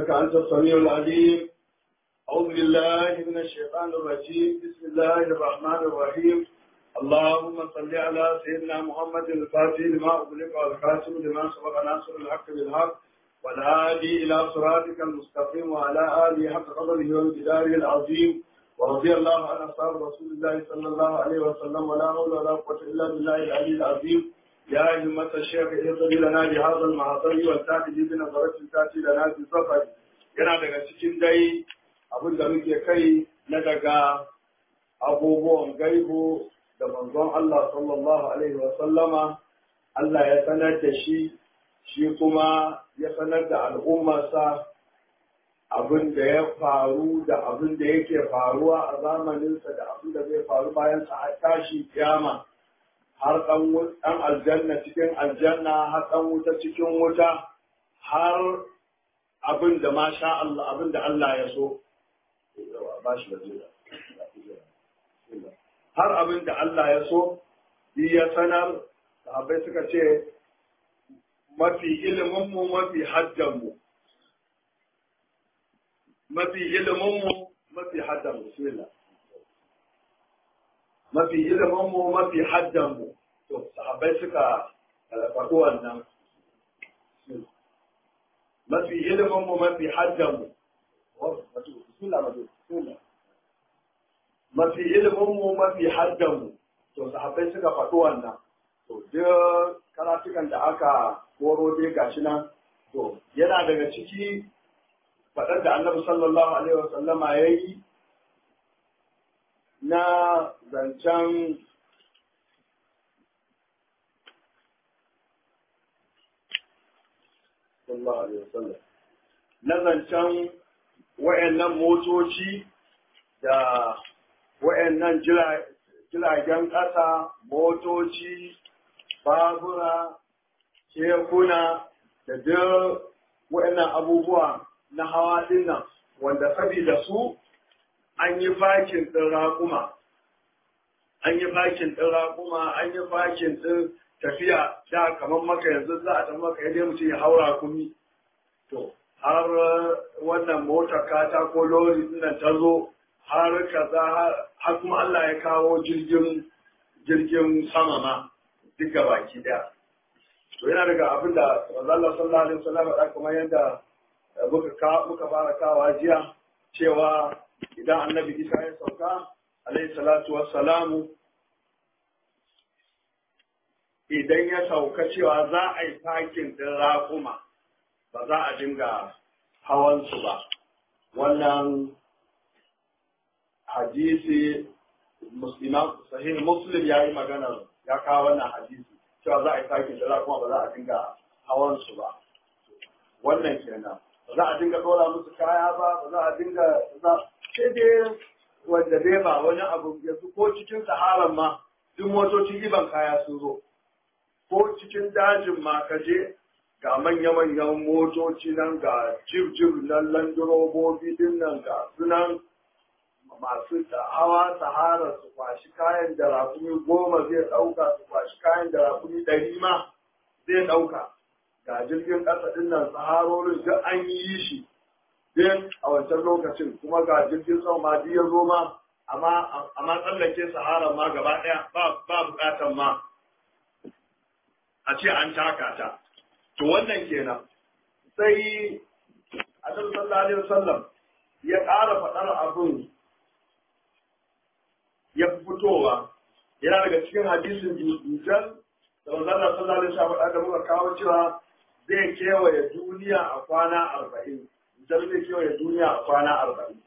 إنك أنت السميع العليم أعوذ بالله من الشيطان الرجيم بسم الله الرحمن الرحيم اللهم صل على سيدنا محمد الفاتح لما أغلق والخاتم لما سبق ناصر الحق بالحق والهادي إلى صراطك المستقيم وعلى آله حق قدره وامتداره العظيم ورضي الله عن أصحاب رسول الله صلى الله عليه وسلم ولا حول ولا قوة إلا بالله العلي العظيم يا همة الشيخ اهتدي لنا بهذا المعطر والتأتي بنظرة تأتي لنا في سفر yana daga cikin dai abin da muke kai na daga abubuwan gaibu da manzon Allah sallallahu alaihi wa sallama Allah ya sanar da shi shi kuma ya sanar da al'ummarsa abin da ya faru da abin da yake faruwa a zamaninsa da abin da zai faru bayan sa har tashi kiyama har ɗan aljanna cikin aljanna har ɗan wuta cikin wuta har abin da ma sha Allah abin da Allah ya so ba shi da har abin da Allah ya so ya sanar sahabbai suka ce mafi iliminmu mafi hajjanmu mafi iliminmu mafi haddanmu bismillah mafi iliminmu mafi haddanmu to sahabbai suka faɗi wannan mafi iliminmu mafi haddanmu mafi iliminmu mafi haddanmu to sahabbai suka faɗi wannan to duk karatukan da aka koro dai gashi nan to yana daga ciki faɗar da annabi sallallahu alaihi wasallama ya yi na zancen na zancen wa'annan motoci da wa'annan jiragen ƙasa motoci babura kekuna da duk wa'annan abubuwa na hawa dinnan wanda sabida su an yi fakin ɗin raƙuma an yi fakin ɗin raƙuma an yi fakin ɗin tafiya da kamar maka yanzu za a tafi maka yadda mutum ya haura kumi to har wannan motar kata ko lori dinnan ta zo har kaza har kuma Allah ya kawo jirgin jirgin sama ma duka baki daya to yana daga abin da Allah sallallahu alaihi wasallam da kamar yadda muka muka fara kawa jiya cewa idan annabi Isa ya sauka alaihi salatu wassalamu idan ya sauka cewa za a yi fakin din raƙuma ba za a dinga hawansu ba wannan hadisi muslima sahih muslim ya yi magana ya kawo wannan hadisi cewa za a yi fakin din raƙuma ba za a dinga hawansu ba wannan kenan ba za a dinga ɗora musu kaya ba ba za a dinga za sai dai wanda dai ba wani abu yanzu ko cikin saharan ma duk motocin iban kaya sun zo ko cikin dajin ma ka je ga manya-manyan motoci nan ga jib-jib nan landurobobi din nan ga sunan masu hawa sahara su kwashi kayan da rakumi goma zai ɗauka su kwashi kayan da rakumi ɗari ma zai ɗauka ga jirgin ƙasa ɗin nan saharorin duk an yi shi din a wancan lokacin kuma ga jirgin sama ma ya zo ma amma tsallake sahara ma gaba ɗaya ba buƙatan ma a ce an taka ta to wannan kenan sai annabi sallallahu alaihi wasallam ya ƙara faɗar abin ya fitowa yana daga cikin hadisin dujjal da manzon sallallahu alaihi wasallam da muka kawo cewa zai kewaye duniya a kwana arba'in dujjal zai kewaye duniya a kwana arba'in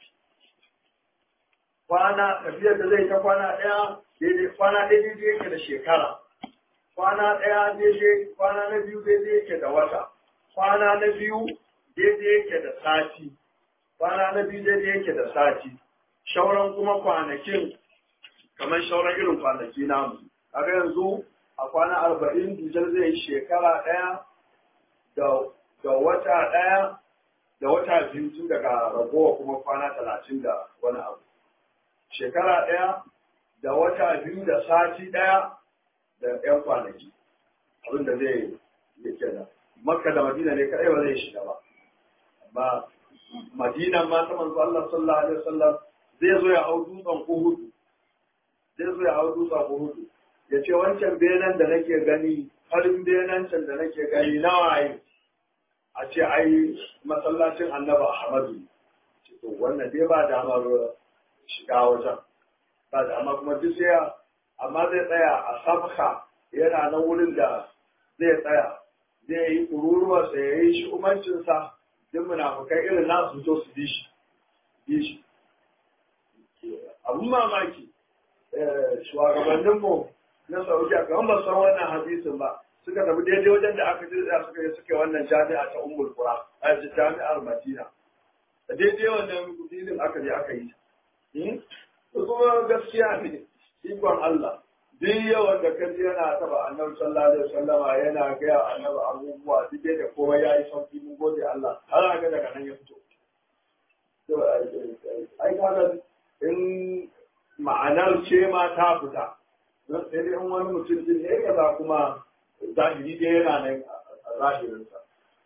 kwana tafiyar da zai ta kwana ɗaya daidai kwana ɗaya daidai yake da shekara kwana ɗaya daidai kwana na biyu daidai yake da wata kwana na biyu daidai yake da sati kwana na biyu daidai yake da sati shauran kuma kwanakin kamar shauran irin kwanaki namu kaga yanzu a kwana arba'in dujar zai yi shekara ɗaya da wata ɗaya da wata biyu tun daga ragowa kuma kwana talatin da wani abu shekara ɗaya da wata biyu da sati ɗaya da ‘yan kwanaki abin da zai yi kenan makka da madina ne kaɗai ba zai shiga ba amma madinan ma ta manzo Allah sallallahu alaihi wasallam zai zo ya hau dutsen Uhud zai zo ya hau dutsen Uhud ya ce wancan benen da nake gani farin benen can da nake gani nawa yi a ce ai masallacin annaba Ahmadu to wannan dai ba damar shiga wajen ba da amma kuma duk sai amma zai tsaya a sabka yana nan wurin da zai tsaya zai yi kururuwarsa ya yi shi umarcinsa duk munafukai irin nasu to su bi shi bi shi abun mamaki shugabanninmu na saudiya kamar ba san wannan hadisin ba suka tafi daidai wajen da aka jirga suka yi suka wannan jami'a ta ummul qura a jami'ar madina da daidai wannan gudinin aka je aka yi to kuma gaskiya ne ikon Allah duk yawan da kaji yana taba annabi sallallahu alaihi wasallama yana gaya annabi abubuwa duk da kowa ya yi sauki mun gode Allah har ga daga nan ya fito to ai kaga in ma'anar ce ma ta fita sai dai in wani mutum din ne kaza kuma zahiri dai yana nan a zahirinsa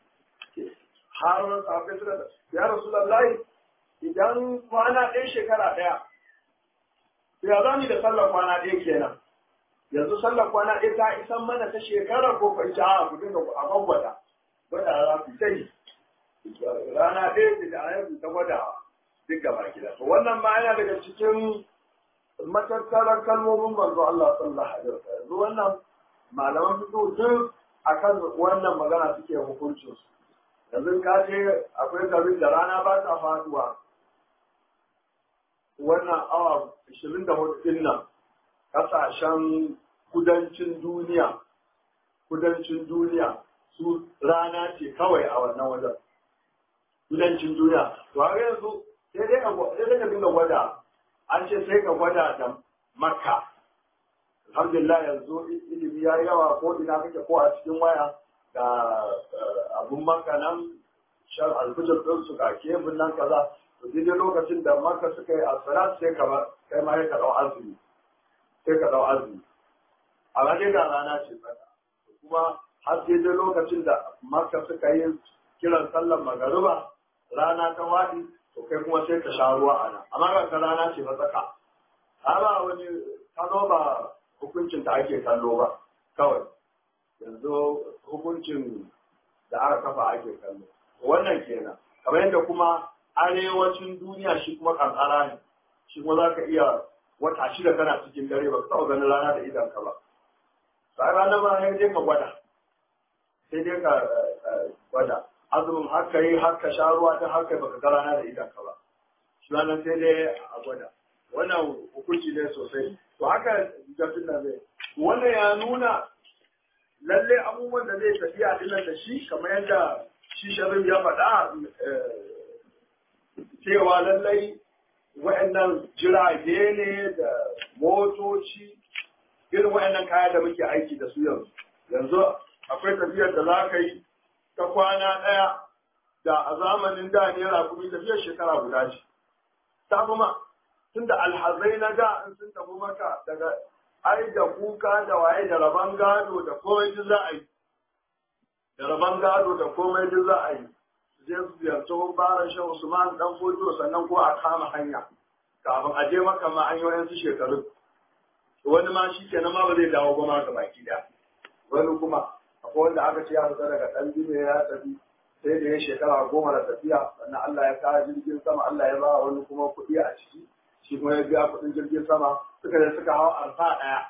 har kafin suka da ya rasulullahi idan kwana ɗaya shekara ɗaya ya za mu da sallar kwana ɗaya kenan yanzu sallar kwana ɗaya ta isan mana ta shekara ko kai ta a kudin da a gwagwada gwada za ku sai rana ɗaya da a yanzu ta gwada duk gaba gida to wannan ma yana daga cikin matattarar kalmomin manzo Allah sallallahu alaihi wasallam yanzu wannan malaman fito duk akan wannan magana suke hukuncin su yanzu ka je akwai garin da rana ba ta faduwa wannan awa 24 din nan kasashen kudancin duniya kudancin duniya su rana ce kawai a wannan wajen kudancin duniya to har yanzu sai dai ka dinga gwada an ce sai ka gwada da makka alhamdulillah yanzu ilimi ya yi yawa ko ina kake ko a cikin waya da abun makka nan shan alfijir ɗin su ga kebin nan kaza to daidai lokacin da makka suka yi asirat sai ka kai ma ka ɗau azumi sai ka ɗau azumi a dai da rana ce tsaka kuma har daidai lokacin da makka suka yi kiran sallar magariba rana ta waɗi to kai kuma sai ka sha ruwa a nan amma ga ka rana ce ba tsaka ba wani kano ba hukuncin da ake kallo ba kawai yanzu hukuncin da aka kafa ake kallo wannan kenan kamar yadda kuma arewacin duniya shi kuma kankara ne shi kuma za ka iya wata shida kana cikin dare ba ka taɓa ganin rana da idan ka ba sai rana ma sai dai ka gwada sai dai ka gwada azumin har ka yi har ka sha ruwa ta har kai baka ga rana da idan ka ba shi wannan sai dai a gwada wannan hukunci ne sosai to haka jafin nan zai wannan ya nuna lalle abubuwan da zai tafiya dinan da shi kamar yadda shi sharif ya faɗa cewa lallai wa'annan jirage ne da motoci irin wa'annan kaya da muke aiki da su yanzu yanzu akwai tafiyar da za ka yi ta kwana ɗaya da a zamanin da naira kuma tafiyar shekara guda ce ta kuma tun da alhazai na da in sun tafi maka daga ai da kuka da waye da rabon gado da komai duk za a yi da rabon gado da komai duk za a yi je su ziyarci baran shan usman dan fojo sannan ko a kama hanya kafin a je maka ma an yi wayansu shekaru wani ma shi kenan ma ba zai dawo ba ma ga baki da wani kuma akwai wanda aka ce ya fita daga ɗan jime ya tafi sai da ya shekara goma da tafiya sannan Allah ya kawo jirgin sama Allah ya ba wani kuma kuɗi a ciki shi kuma ya biya kuɗin jirgin sama suka je suka hawa arfa ɗaya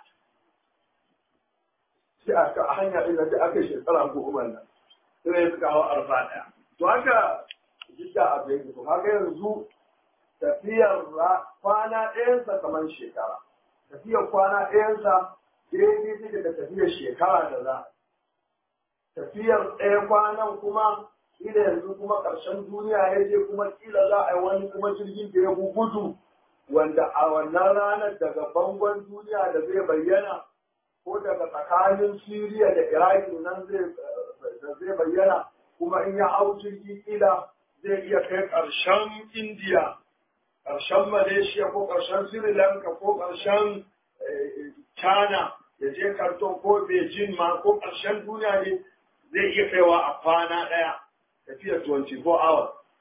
sai a hanya ɗin da aka shekara goma nan sai suka hawa arfa ɗaya to haka jidda a bai to haka yanzu tafiyar kwana ɗayansa kamar shekara tafiyar kwana ɗayansa daidai take da tafiyar shekara da za tafiyar ɗaya kwanan kuma kila yanzu kuma ƙarshen duniya ya je kuma kila za a yi wani kuma jirgin da ya gudu wanda a wannan ranar daga bangon duniya da zai bayyana ko daga tsakanin Siriya da Iraki nan zai bayyana kuma in ya hau jirgi kila zai iya kai ƙarshen Indiya, ƙarshen Malaysia ko ƙarshen Sri Lanka ko ƙarshen China ya je Karton ko Beijing ma ko ƙarshen duniya ne zai iya kaiwa a kwana ɗaya tafiyar 24 hours.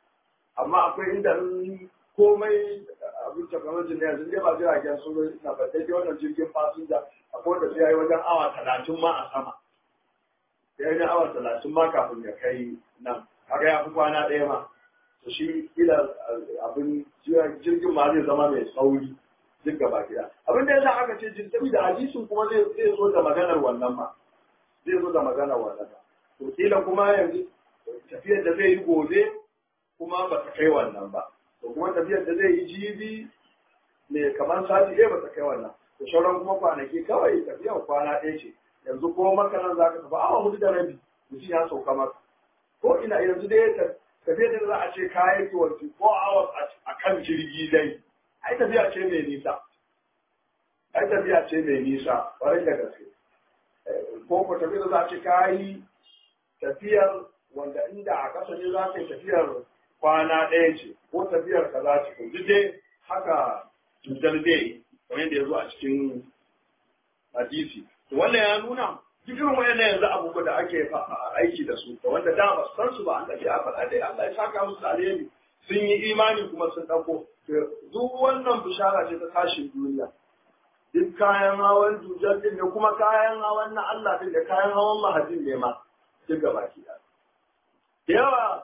amma akwai inda komai abin technology ne yanzu dai ba jiragen sun na ba dai wannan jirgin fasinja akwai wanda sai yayi wajen awa talatin ma a sama sai yayi awa talatin ma kafin ya kai nan kaga ya fi kwana ɗaya ma to shi ila abin jirgin ma zai zama mai sauri duk gaba gida abin da yasa aka ce jirgin da hadisin kuma zai zai zo da maganar wannan ma zai zo da maganar wannan ma to kila kuma yanzu tafiyar da zai yi gobe kuma ba ta kai wannan ba to kuma tafiyar da zai yi jibi ne kamar sati ɗaya ba ta kai wannan to sauran kuma kwanaki kawai tafiyar kwana ɗaya ce yanzu ko makaran za ka tafi awa hudu da rabi mutum ya sauka maka ko ina yanzu dai tafiyar da za a ce kayan kiwanci ko awa a kan jirgi dai ai tafiya ce mai nisa ai tafiya ce mai nisa ƙwarai da gaske ko ko tafiyar da za a ce kayi tafiyar wanda inda a ƙasa ne za ka yi tafiyar kwana ɗaya ce ko tafiyar ka za ce duk dai haka cutar dai kamar yadda ya zo a cikin hadisi wannan ya nuna duk irin wayannan yanzu abubuwa da ake aiki da su da wanda da ba san su ba an tafi a faɗa dai Allah ya saka musu alheri sun yi imani kuma sun ɗauko duk wannan bishara ce ta tashin duniya duk kayan hawan dujar din ne kuma kayan hawan na Allah din da kayan hawan mahadin ne ma duk gaba ki da yawa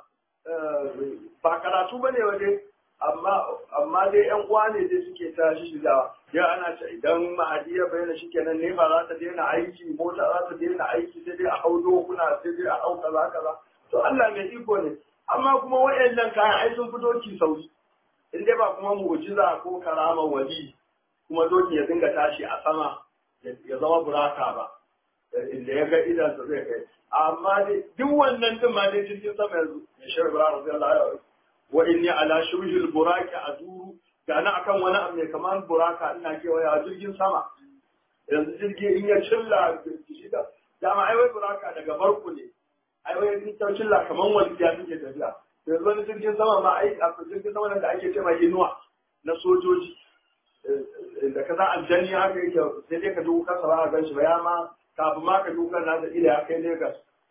ba karatu bane waje amma amma dai yan uwa ne dai suke ta shiga ya ana ce idan mahadi ya bayyana shikenan ne ba za ta daina aiki mota za ta daina aiki sai dai a hau dokuna sai dai a hau kaza kaza to Allah mai iko ne amma kuma wayannan kayan ai sun fito ki sauri in dai ba kuma mu'jiza ko karama wali kuma doki ya dinga tashi a sama ya zama buraka ba inda ya ga idan sa zai kai amma dai duk wannan din ma dai jirgin sama yanzu ya shirin buraka sai Allah wa inni ala shurhil buraki aduru ga na akan wani abu mai kamar buraka ina kewaya jirgin sama yanzu jirgi in ya cilla shi da dama ai wai buraka daga barku ne ai wai in ta cilla kamar walƙiya take tafiya yanzu wani jirgin sama ma ai a jirgin sama da ake ce mai inuwa na sojoji da ka za aljanni haka yake sai dai ka duka kasa ba a gan shi ba ya ma kafin ma ka duka na da ila ya kai Lagos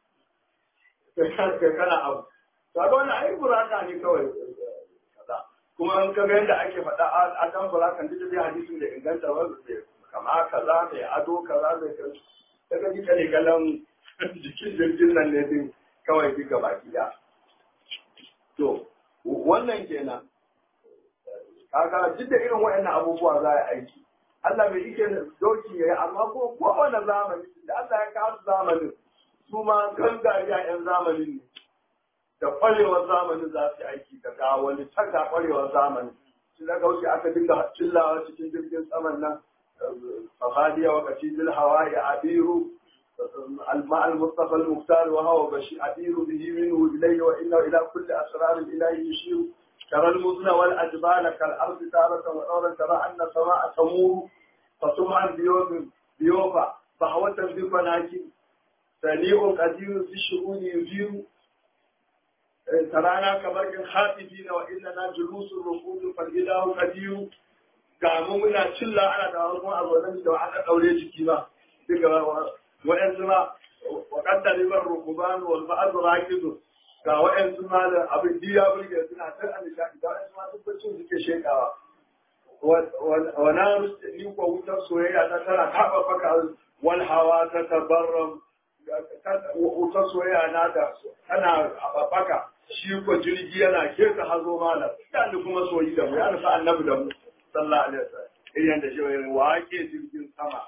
kai kana abu to ga wannan ai buraka ne kawai kaza kuma in ka ga yadda ake faɗa a kan burakan duk da hadisin da inganta ba kama kaza mai ado kaza mai kai daga ji kane galan jikin jirgin nan ne din kawai duka baki da to wannan kenan kaga duk da irin waɗannan abubuwa za a aiki Allah bai ike doki yayi amma ko kowane zamani da Allah ya kawo zamanin su ma kan gariya yan zamanin ne da kwarewar zamanin za su yi aiki da ga wani taka kwarewar zamanin shi da kauce aka dinga cillawa cikin jirgin saman nan fafadiya wa kashi bil hawa'i abiru الماء المصطفى المختار وهو بشير أدير به منه إليه وإنه إلى كل أسرار الإله يشير ترى المزن والأجبال كالأرض تارة ونورا ترى أن السماء تمور فسمعا بيوم بيوفا فهوة بفناكي سريع قدير في الشؤون يجير ترانا كبرك خائفين وإننا جلوس الركود فالإله قدير gamu muna cilla ana da wani a zaune da aka daure jiki ba duka wa'yansu ma wa kaddari ban rukuban wal ba'd rakidu ga wa'yansu ma da abin diya burge suna ta an nishaɗi da wa'yansu ma tabbacin suke shekawa wa na ni ko wutar soyayya ta tana taɓa baka wal hawa ta tabarram wutar soyayya na da tana baka shi ko jirgi yana keta hazo malam da kuma soyi da mu ya nufa annabi da mu sallallahu alaihi wasallam irin da shi wa ke jirgin sama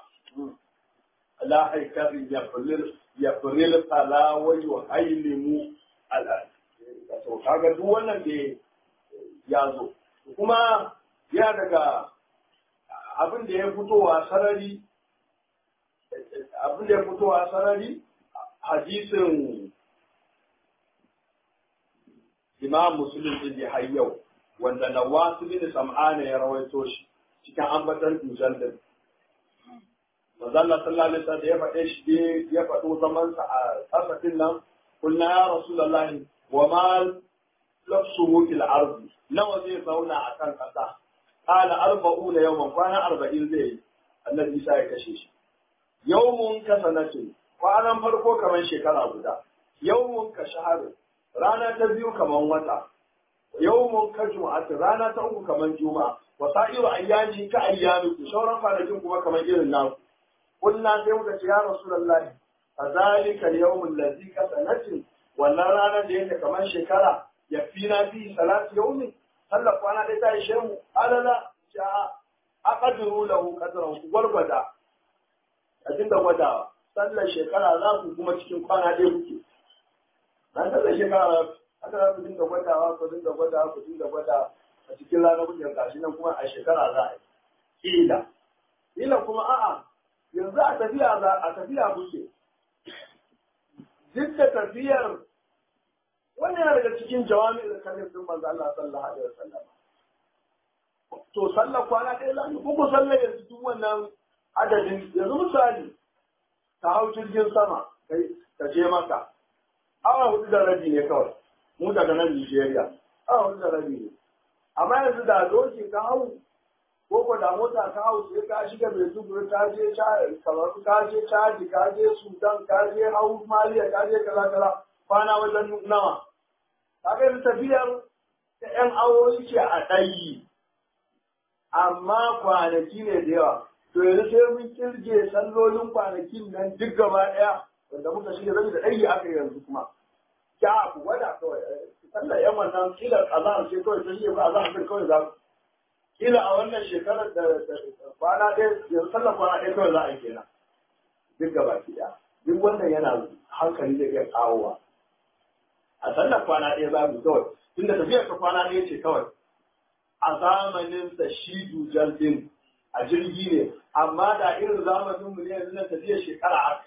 la haikari ya fulil ya fulil fala wa yuhailimu ala to kaga duk wannan da ya zo kuma ya daga abin da ya fitowa sarari abin da ya fitowa sarari hadisin imam muslim din da har yau wanda nawasu bin sam'ana ya rawaito shi cikin ambatan dujal din Manzala sallallahu alaihi wasallam ya faɗe shi dai ya faɗo zaman sa a kasafin nan kunna ya rasulullahi wa ma lafsuhu fil ardi nawa zai zauna a kan kasa qala arba'una yawman kwana arba'in zai yi annabi Isa ya kashe shi yawmun ka sanatin kwanan farko kamar shekara guda yawmun ka shahar rana ta biyu kamar wata yawmun ka juma'ati rana ta uku kamar juma'a wa sa'iru ayyami ka ayyami ku sauran kwanakin kuma kamar irin naku kunna sai muka ce ya rasulullahi fadhalika al-yawm alladhi ka sanatin wannan ranar da yake kamar shekara ya fi na fi salatu yawmi sallar kwana ɗaya ta ishe mu alala ja aqdiru lahu qadran ku gwargwada a dinga gwadawa sallar shekara za ku kuma cikin kwana ɗaya kuke na sallar shekara haka za ku dinga gwadawa ku dinga gwadawa ku dinga gwadawa a cikin ranar kuke gashi nan kuma a shekara za a yi kila kila kuma a'a yanzu a tafiya za a tafiya kuke duk da tafiyar wannan yana daga cikin jawami da kalin din manzo Allah sallallahu alaihi wasallam to sallar kwana ɗaya za ku ku sallar yanzu duk wannan adadin yanzu misali ka hau jirgin sama kai ka je maka awa hudu da rabi ne kawai mu daga nan Nigeria awa hudu da rabi ne amma yanzu da doki ka hau ko ko da mota ka hau sai ka shiga mai zuburi ka je kamar ka je Chad ka je Sudan ka je hau Maliya ka je kaza kaza kwana wajen nawa kaga yanzu tafiyar ta ƴan awoyi ce a ɗayi amma kwanaki ne da yawa to yanzu sai mun kirge sallolin kwanakin nan duk gaba ɗaya wanda muka shirya zai da ɗari aka yanzu kuma ya ku gwada kawai sallar yan wannan kila azahar ce kawai ta shirya ba azahar ce kawai za ku kila a wannan shekarar da kwana ɗaya yanzu sallar kwana ɗaya kawai za a yi kenan duk gaba ki ɗaya duk wannan yana hankali da iya kawowa a sallar kwana ɗaya za mu kawai tunda tafiyar ka kwana ɗaya ce kawai a zamanin sa shi dujal din a jirgi ne amma da irin zamanin mu ne yanzu na tafiyar shekara aka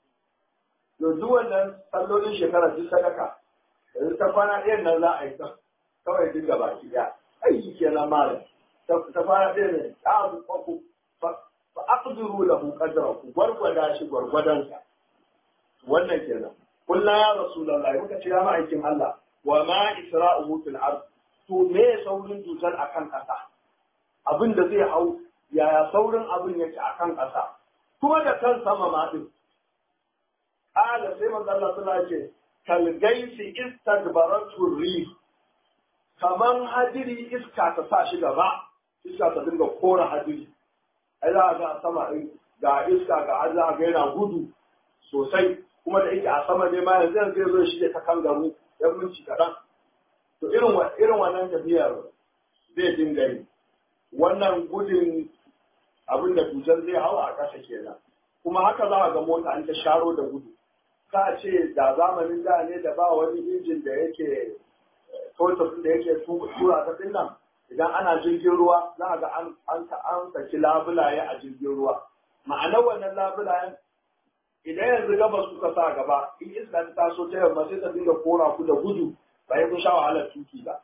yanzu wannan sallolin shekara duk sadaka yanzu ta kwana ɗayan nan za a yi kawai duk gaba ki ɗaya aiki kenan malam ta kwana ɗaya ne ta abu ku fa aqdiru lahu qadrahu gwargwada shi gwargwadansa wannan kenan kullu ya rasulullahi muka ce ya ma'aikin Allah wa ma isra'uhu fil ard to me saurin dutar akan kasa abin da zai hau yaya saurin abin yake akan kasa kuma da kan sama ma din ala sai manzo Allah sallallahu alaihi wasallam kal gaisi istadbaratu rih kaman hadiri iska ta sa shi gaba iska ta dinga kora hadiri ai za ga sama ga iska ga Allah ga yana gudu sosai kuma da yake a sama ne ma yanzu zai zo shi ta kan garu yan minci kaɗan to irin irin wannan tafiyar zai dinga yi wannan gudun abin da tutar zai hawa a ƙasa kenan kuma haka za a ga mota an ta sharo da gudu ka ce da zamanin da ne da ba wani injin da yake totar da yake tura ta dinnan idan ana jirgin ruwa za a ga an an saki labulaye a jirgin ruwa ma'anar wannan labulayen idan yanzu gabas kuka sa gaba in iska ta taso ta yamma sai ta dinga kora ku da gudu ba ya kun sha wahalar tuki ba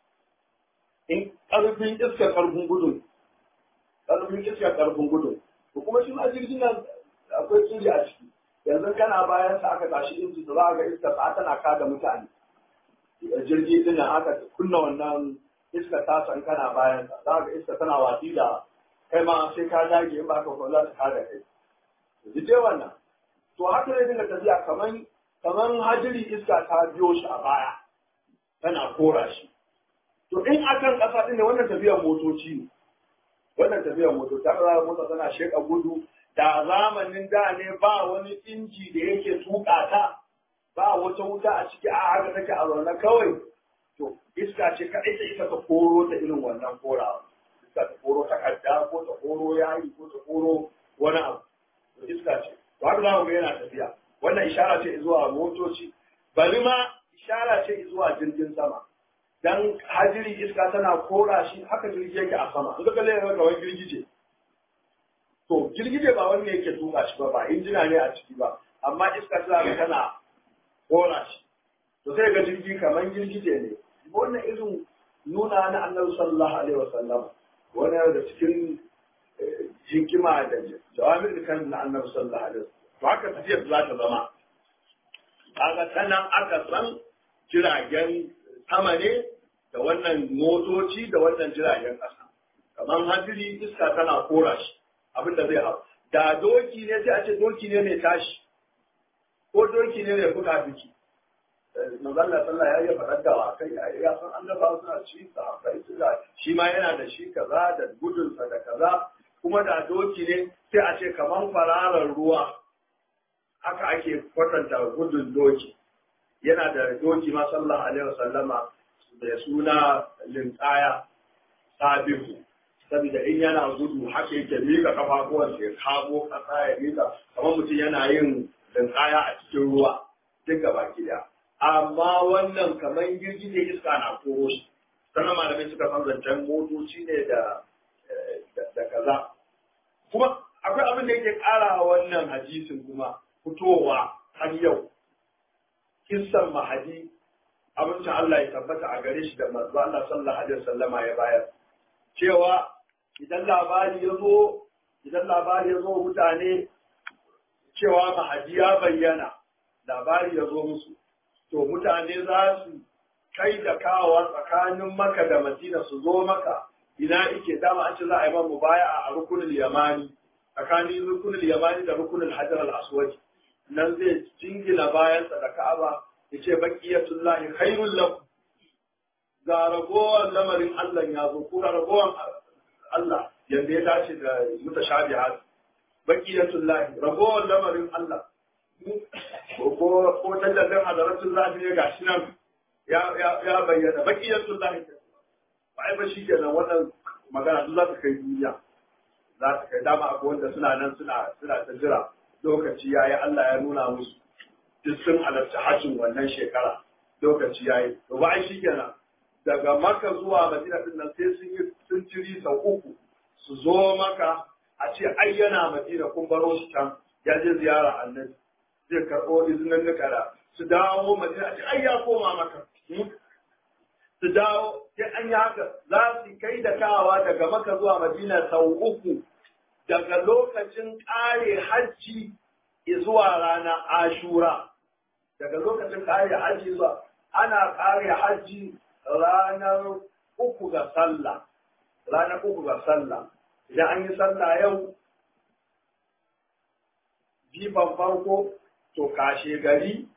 in karfin iska karfin gudun karfin iska karfin gudun to kuma shi ma jirgin nan akwai inji a ciki yanzu kana bayan sa aka tashi inji da za ga iska ta tana kada mutane jirgi din nan aka kunna wannan iska ta san kana bayan sa za ga iska tana watsi da kai ma sai ka dage in ba ka kula ta kada kai duk wannan to haka ne dinga tafiya kaman kaman hajiri iska ta biyo shi a baya tana kora shi to in akan kasa din ne wannan tafiyar motoci ne wannan tafiyar motoci ta ga mota tana sheka gudu da zamanin da ne ba wani inji da yake tuka ta ba wata wuta a ciki a haka take a zaune kawai to iska ce kaɗai ta isa ta koro ta irin wannan korawa iska ta koro takarda ko ta koro yayi ko ta koro wani abu to iska ce to haka za mu ga yana tafiya wannan ishara ce zuwa motoci bari ma ishara ce zuwa jirgin sama dan hajiri iska tana kora shi haka jirgi yake a sama in ka kalle ga wani girgije to girgije ba wanda yake tuka shi ba ba injina ne a ciki ba amma iska tana tana kora shi to sai ga jirgi kamar girgije ne wannan irin nuna na annabi sallallahu alaihi wasallam wannan da cikin hikima da jawabin kan na annabi sallallahu alaihi wasallam to haka tafiyar za ta zama kaga sanan aka san jiragen sama ne da wannan motoci da wannan jiragen ƙasa kamar hadiri iska tana kora shi abin da zai hau da doki ne sai a ce doki ne mai tashi ko doki ne mai fuka fiki manzalla sallah ya yi faɗar da wakai ya ya san annabawa suna ci sahabbai suna shi ma yana da shi kaza da gudunsa da kaza kuma da doki ne sai a ce kaman fararar ruwa haka ake kwatanta gudun doki yana da doki ma sallallahu alaihi wasallama da suna linkaya sabihu saboda in yana gudu haka yake mika kafafuwan ya kamo kasa ya mika kamar mutum yana yin linkaya a cikin ruwa duk gaba daya amma wannan kamar girgije iska na koro shi sannan malamai suka san zancen motoci ne da da kaza kuma akwai abin da yake ƙara wannan hadisin kuma fitowa har yau kissan mahadi abincin Allah ya tabbata a gare shi da manzo Allah sallallahu alaihi wasallama ya bayar cewa idan labari ya zo idan labari ya zo mutane cewa mahadi ya bayyana labari ya zo musu to mutane za su kai da kawowa tsakanin maka da madina su zo maka ina ike dama an ce za a yi man mubaya a rukunin yamani tsakanin rukunin yamani da rukunin hajar al-aswad nan zai jingina bayansa da ka'aba ya ce baqiyatullahi khairul lakum ga ragowar lamarin Allah ya zo ko ga ragowar Allah yanda ya dace da mutashabihat baqiyatullahi ragowar lamarin Allah ko ko tallafin hadaratul lahi ne gashi nan ya ya bayyana baqiyatullahi ba ai ba shi kenan wannan magana duk za ta kai duniya za ta kai dama akwai wanda suna nan suna suna ta jira lokaci yayi Allah ya nuna musu duk sun halarci hajjin wannan shekara lokaci yayi to ba ai shi kenan daga maka zuwa madina din nan sai sun yi sun ciri sau uku su zo maka a ce ai yana madina kun baro shi can ya je ziyara annabi zai karɓo izinin nukara su dawo madina a ce ai ya koma maka su dawo sai an yi haka za su kai da kawa daga maka zuwa madina sau uku daga lokacin ƙare hajji zuwa rana ashura daga lokacin ƙare hajji zuwa ana ƙare hajji ranar uku ga sallah ranar uku ga sallah idan an yi sallah yau jiban farko to kashe gari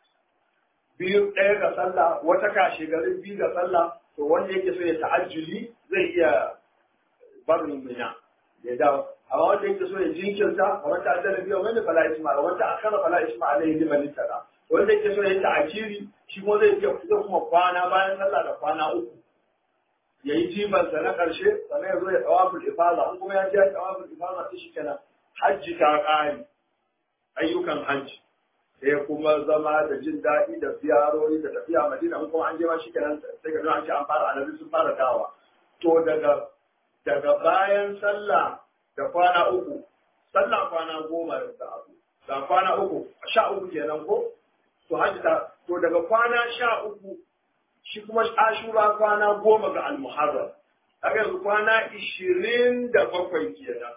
biyu ɗaya ga sallah wata kashe gari biyu ga sallah to wanda yake so ya ta'ajjuli zai iya barin mina ya dawo amma wanda yake so ya jinkirta a wata ajala biyu wanda fala isma wanda akara fala isma alaihi liman tada wanda yake so ya ta'ajiri shi kuma zai iya zai kuma kwana bayan sallah da kwana uku ya yi jibansa na ƙarshe sannan ya zo ya tawaful ifada in kuma ya je ya tawaful ifada sai shi kenan hajji ta ƙare ayyukan hajji sai kuma zama da jin daɗi da ziyarori da tafiya madina in kuma an je ma shi kenan sai ga an ce an fara annabi sun fara dawa to daga daga bayan sallah da kwana uku sallah kwana goma da abu da kwana uku sha uku kenan ko to hajji ta to daga kwana sha uku shi kuma ashura kwana goma ga almuharram haka yanzu kwana ishirin da bakwai kenan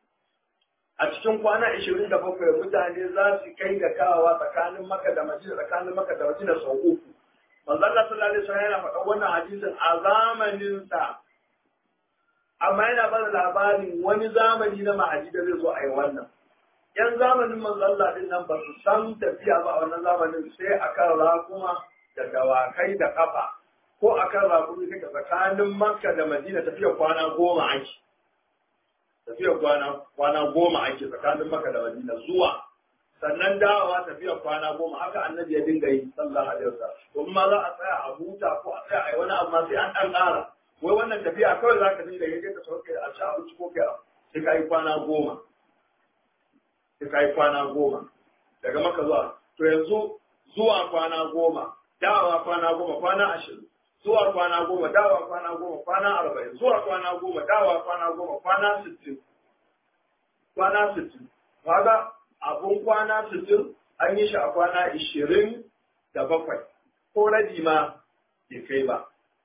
a cikin kwana ishirin da bakwai mutane za su kai da kawawa tsakanin maka da madina tsakanin maka da madina sau uku manzo Allah sallallahu alaihi wasallam yana faɗa wannan hadisin a zamanin sa amma yana bada labarin wani zamani na mahadi da zai zo a yi wannan yan zamanin manzo Allah din nan ba su san tafiya ba a wannan zamanin sai akan rakuma da dawakai da kafa ko akan rakumi kake tsakanin makka da madina tafiya kwana goma ake tafiya kwana kwana goma ake tsakanin maka da madina zuwa sannan dawowa tafiya kwana goma haka annabi ya dinga yi sallallahu alaihi wasallam to ma za a tsaya a huta ko a tsaya a yi wani amma sai an dan ƙara wai wannan tafiya kawai za ka dinga yi ka sauke a ci abinci ko kai sai ka yi kwana goma sai ka yi kwana goma daga maka zuwa to yanzu zuwa kwana goma dawowa kwana goma kwana ashirin zuwa kwana goma dawa kwana goma kwana arba'in zuwa kwana goma dawa kwana goma kwana sittin kwana sittin kaga abun kwana sittin an yi shi a kwana ishirin da bakwai ko rabi ma bai kai ba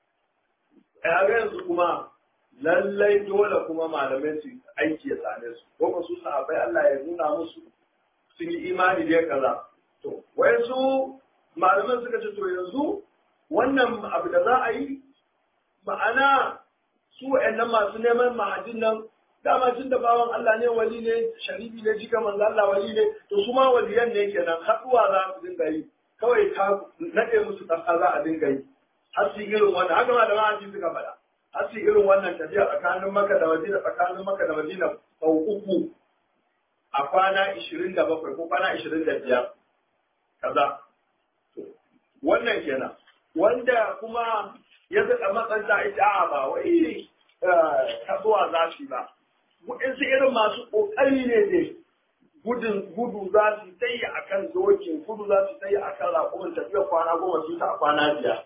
a yanzu kuma lallai dole kuma malamai su aiki ya same su ko su sahabbai Allah ya nuna musu sun yi imani da kaza to wai su malaman suka ce to yanzu wannan abu da za a yi ma'ana su wa'annan masu neman mahadin nan dama tun da bawan Allah ne wali ne sharifi ne jika manzo Allah wali ne to su ma waliyan ne kenan haɗuwa za su dinga yi kawai ta nade musu ƙasa za a dinga yi har su irin wannan haka ma da ma'aji suka faɗa har su irin wannan tafiya tsakanin maka da madina tsakanin maka da madina sau uku a kwana ishirin da bakwai ko kwana ishirin da biyar kaza wannan kenan wanda kuma ya zaɗa matsanta ita a ba wai kasuwa za su ba waɗansu irin masu ƙoƙari ne ne gudun gudu za su ta yi a kan dokin gudu za su ta yi a kan raƙumin tafiya kwana goma su ta a kwana biyar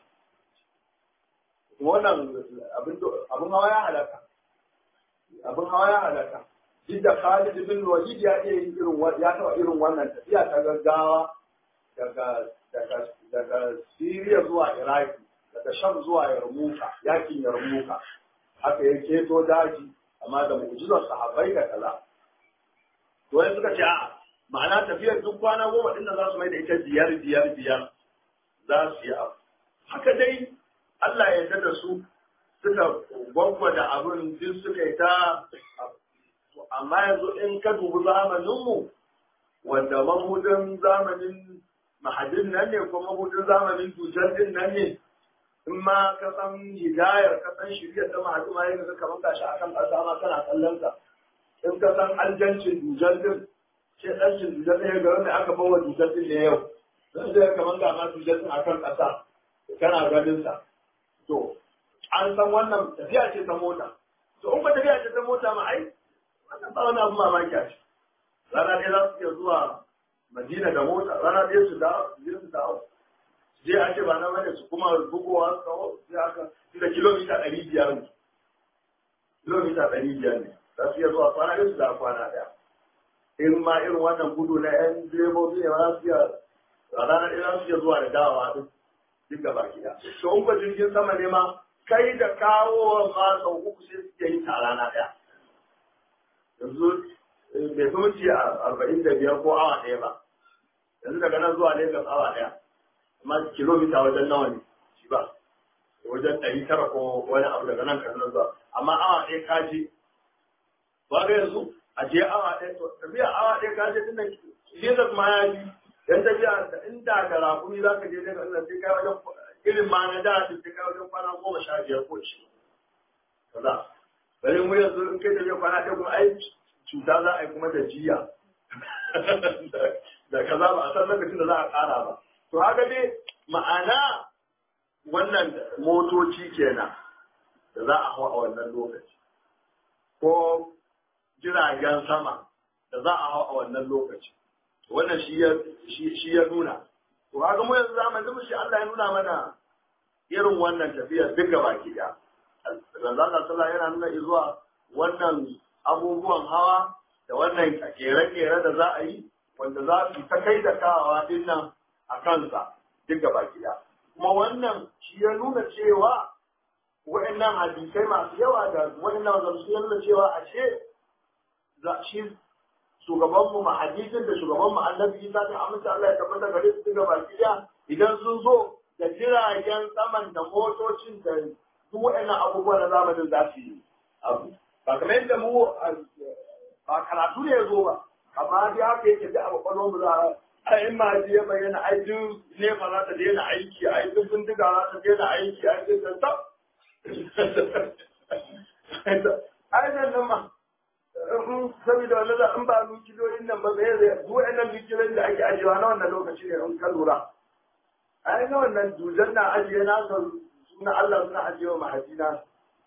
wannan abin hawa ya halaka abin hawa ya halaka duk da Khalid bin Walid ya iya yin irin ya taɓa irin wannan tafiya ta gaggawa daga daga daga Syria zuwa Iraki daga Sham zuwa Yarmuka yakin Yarmuka haka ya keto daji amma da mu'jizar sahabbai da kaza to wai suka ce a ma'ana tafiyar duk kwana goma din da za su mai da ita biyar biyar biyar za su yi abu haka dai Allah ya yarda da su suka gwagwada abin duk suka yi ta amma yanzu in ka dubi zamaninmu wanda mabudin zamanin mahadin nan ne ko mabudin zamanin dujar din nan ne in ma ka san hidayar ka san shirya ta mahadu ma yanzu kamar gashi akan ƙasa ma kana kallon sa in ka san aljancin dujar din ce ɗancin dujar ɗaya ga wanda aka bawa dujar din ne yau zan zai kamar ga ma dujar din akan ƙasa kana ganin sa to an san wannan tafiya ce ta mota to in ba tafiya ce ta mota ma ai wannan ba wani abu mamaki a shi rana ɗaya za su iya zuwa madina da mota rana ɗaya su dawo su je su dawo je a ce ba na bane su kuma bugowa su kawo sai aka da kilomita ɗari biyar ne kilomita ɗari biyar ne za su iya zuwa kwana ɗaya su dawo kwana ɗaya in ma irin wannan gudu na yan direbobi ne za su iya a rana ɗaya za su iya zuwa da dawowa duk duk gaba gida to in ba jirgin sama ne ma kai da kawo ma sau uku sai suke yi ta rana ɗaya yanzu bai fi minti arba'in da biyar ko awa ɗaya ba yanzu daga nan zuwa Lagos awa ɗaya amma kilomita wajen nawa ne shi ba wajen ɗari tara ko wani abu daga nan kan zuwa amma awa ɗaya ka je ba ga yanzu a je awa ɗaya to tafiya awa ɗaya ka je tunda Lagos ma ya yi dan tafiya da inda da rakumi za ka je Lagos ɗin sai kai wajen irin ma na da sai kai wajen kwana goma sha biyar ko shi kaza bari mu yanzu in kai tafiya kwana ɗaya kuma ai cuta za a yi kuma da jiya da kaza ba a san lokacin da za a ƙara ba to haka dai ma'ana wannan motoci kenan da za a hau a wannan lokaci ko jiragen sama da za a hau a wannan lokaci wannan shi ya nuna to haka mu yanzu zamanin mu shi Allah ya nuna mana irin wannan tafiyar duk gaba ki da Allah sallallahu yana nuna zuwa wannan abubuwan hawa da wannan kere-kere da za a yi wanda za su ta kai da kawawa din nan a kansa duk gaba gida. Kuma wannan shi ya nuna cewa wa'annan hadisai masu yawa da wa'annan wanda su nuna cewa a ce za shi shugabanmu ma hadisin da shugabanmu annabi Isa ta amince Allah ya tabbata gare su duk gaba gida idan sun zo da jiragen saman da motocin da duk wa'annan abubuwa na zamanin za su yi abu. ba kamar yadda mu ba karatu ne ya zo ba amma dai haka yake da abu kwallo mu za a in ma ji ya bayyana ai duk ne ba za ta daina aiki ai duk bindiga za ta daina aiki ai duk da tab ai nan nan ma saboda wannan da in ba nukiliyoyin nan ba zai zai duk wannan nukiliyoyin da ake ajiyewa na wannan lokaci ne in ka lura ai na wannan dujan na ajiye na suna Allah suna ajiyewa mahajina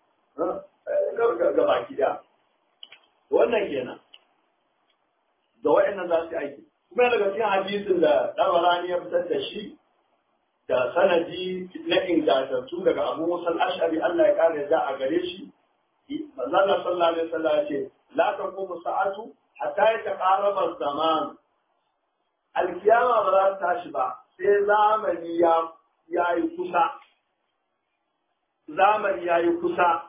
ga baki da wannan kenan da wa'annan za su aiki kuma daga cikin hadisin da dabarani ya fitar da shi da sanadi na ingantattu daga abu musul ashari Allah ya kare da a gare shi manzo Allah sallallahu alaihi wasallam ya ce la taqumu sa'atu hatta yataqarraba zaman alkiyama ba za ta tashi ba sai zamani ya yayi kusa zamani yayi kusa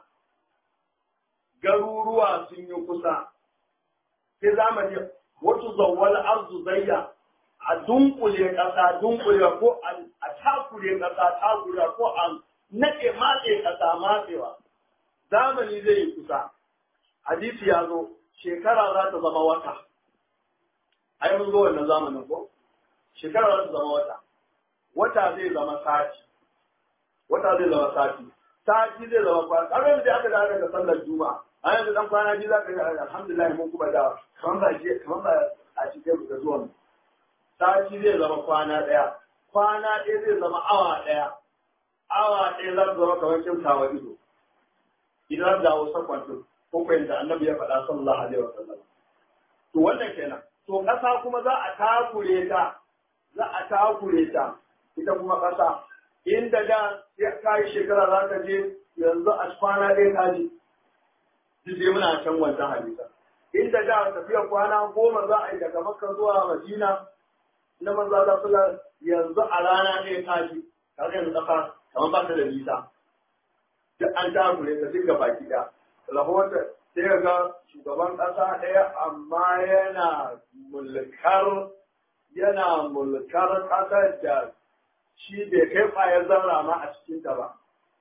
garuruwa sun yi kusa sai zamani wata zawwal arzu zayya a dunkule ƙasa dunkule ko a takure ƙasa takure ko a nake matse ƙasa matsewa zamani zai yi kusa hadisi ya zo shekara za ta zama wata ai mun zo wannan zamanin ko shekara za ta zama wata wata zai zama sati wata zai zama sati sati zai zama kwana har yanzu aka dawo daga sallar juma'a a yanzu dan kwana biyu za ka ga alhamdulillah mun kuma da kamar ba je kamar ba a cikin da zuwan sati zai zama kwana daya kwana ɗaya zai zama awa ɗaya awa ɗaya za su zama kamar kyautawa ido idan da wasu kwanto ko kwayin da annabi ya faɗa sallallahu alaihi wa sallam to wannan kenan to ƙasa kuma za a takure ta za a takure ta ita kuma ƙasa inda da ya kai shekara za ka je yanzu a kwana ɗaya ka je duk dai muna can wancan hadisa inda da tafiya kwana goma za a yi daga makka zuwa madina na manzo Allah sallallahu yanzu a rana ɗaya ka je kaga yanzu ƙasa kamar ba ta da nisa duk an takure ta duk baki ɗaya rahoton sai ga shugaban ƙasa ɗaya amma yana mulkar yana mulkar ƙasar da shi bai kai ƙwayar zarra ma a cikinta ba.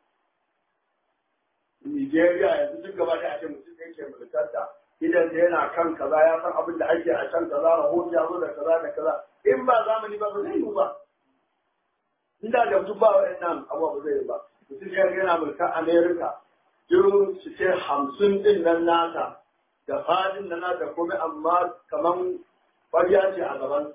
Nigeria yanzu duk gaba da ake mutum da yake mulkar ta idan da yana kan kaza ya san abin da ake a can kaza rahoto ya zo da kaza da kaza in ba zamani ba ba zai yi ba. Inda da mutum ba wa'annan abubuwa ba zai yi ba. Mutum yana mulkar Amerika duk su ce hamsin din nan nata da fadin nan nata komai amma kaman ƙwarya ce a gaban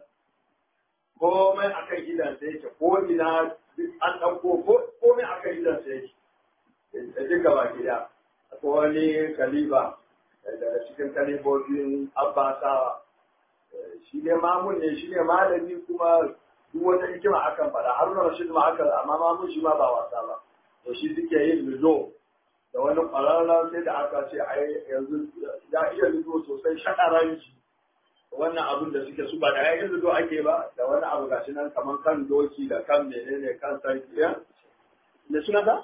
komai a kan gidansa yake ko ina an ɗauko komai a kan gidansa yake da duk gaba gida akwai wani kaliba daga cikin kalibobin abbasawa shi ne mamun ne shi ne malami kuma duk wata hikima akan faɗa har na rashid ma aka amma mamun shi ma ba wasa ba to shi suke yin lizo da wani ƙwararren sai da aka ce ai yanzu ya iya lido sosai shaɗaranci wannan abin da suke su ba da yayin lido ake ba da wani abu gashi nan kamar kan doki da kan menene kan sarki ya me suna ta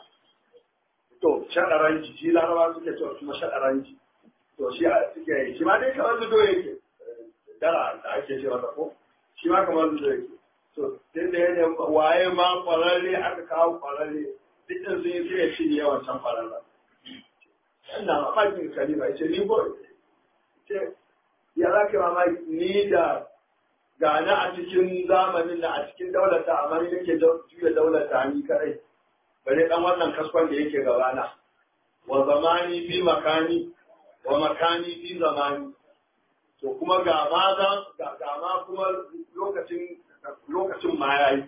to shaɗaranci shi laraba suke cewa kuma shaɗaranci to shi suke yi shi ma dai kamar lido yake dara da ake ce masa ko shi ma kamar lido yake to sai da yanayin waye ma ƙwararre aka kawo ƙwararre duk ɗin sun yi sai ya cinye yawan can ƙwararren ina mamakin kalima ce ni ko ce ya za ka mamaki ni da gane a cikin zamanin da a cikin daulata amma ni nake juya daulata ni kadai bare dan wannan kaskon da yake gabana wa zamani fi makani wa makani fi zamani to kuma ga ma za ga ma kuma lokacin lokacin ma yayi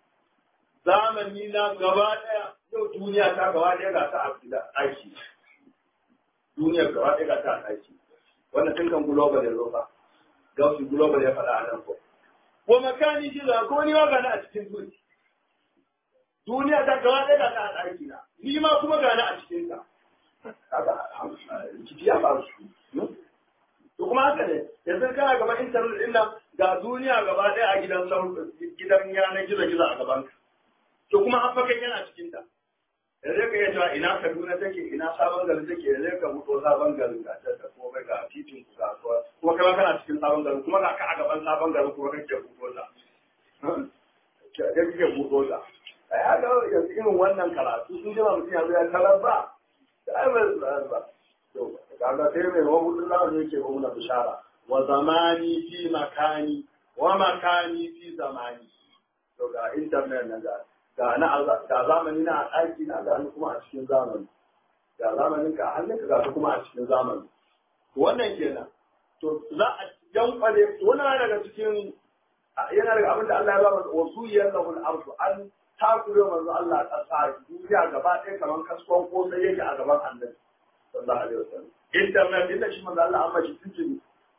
zamani na gaba daya yau duniya ta gaba daya ga ta a aiki duniyar gaba ɗaya ga ta aiki wannan tun kan global ya zo fa gausi global ya faɗa a nan ko ko makani shi za ko ni ma gani a cikin duniya duniya ta gaba ɗaya ga ta aiki na ni ma kuma gani a cikin ta kaga ciki ya faru to kuma haka ne yanzu kana gaban internet din nan ga duniya gaba ɗaya a gidan gidan yanar gizo-gizo a gaban ka to kuma an fakan yana cikin ta yanzu ka iya cewa ina kaduna take ina sabon gari take yanzu ka buɗo sabon garin ga ta da komai ga titin ku kasuwa kuma kai kana cikin sabon garin kuma ga ka a gaban sabon garin kuma kake buɗo ta da kake buɗo ta ai haka yanzu irin wannan karatu sun jima mutum yanzu ya tarar ba da ai ba ba to kaga sai mai wa hudun lawan yake ba muna bishara wa zamani fi makani wa makani fi zamani to ga internet na ga ga na ga zamani na a ɗaki na ga kuma a cikin zamani ga zamanin ka a hannunka ga kuma a cikin zamani wannan kenan to za a yankwale wannan daga cikin yana daga abin da Allah ya ba masa wasu yallahu al-ardu an takure manzo Allah a ƙasa duniya gaba ɗaya kamar kaskon ko sai yake a gaban annabi sallallahu alaihi wasallam internet din da shi manzo Allah amma shi tuntuni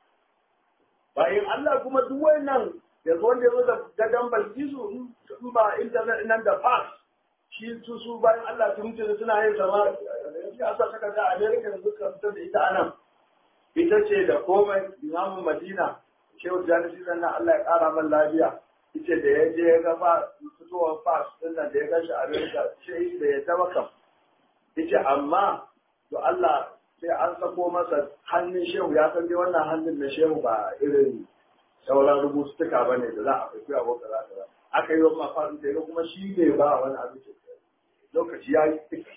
bayan Allah kuma duk wannan yanzu wanda ya zo da gadon balkisu in ba internet nan da fax shi su su bayan Allah sun mutu suna yin sama ya sa saka ta America da suka fitar da ita anan ita ce da komai imamun Madina shehu Janisi sannan Allah ya kara man lafiya ita da ya je ya ga fa fitowar fax din nan da ya gashi America ce da ya taba kam ita amma to Allah sai an sako masa hannun shehu ya san dai wannan hannun na shehu ba irin sauran rubutuka ba ne da za a fi abu da za ta aka yi wa mafarin da kuma shi ne ba wani abu ke lokaci ya yi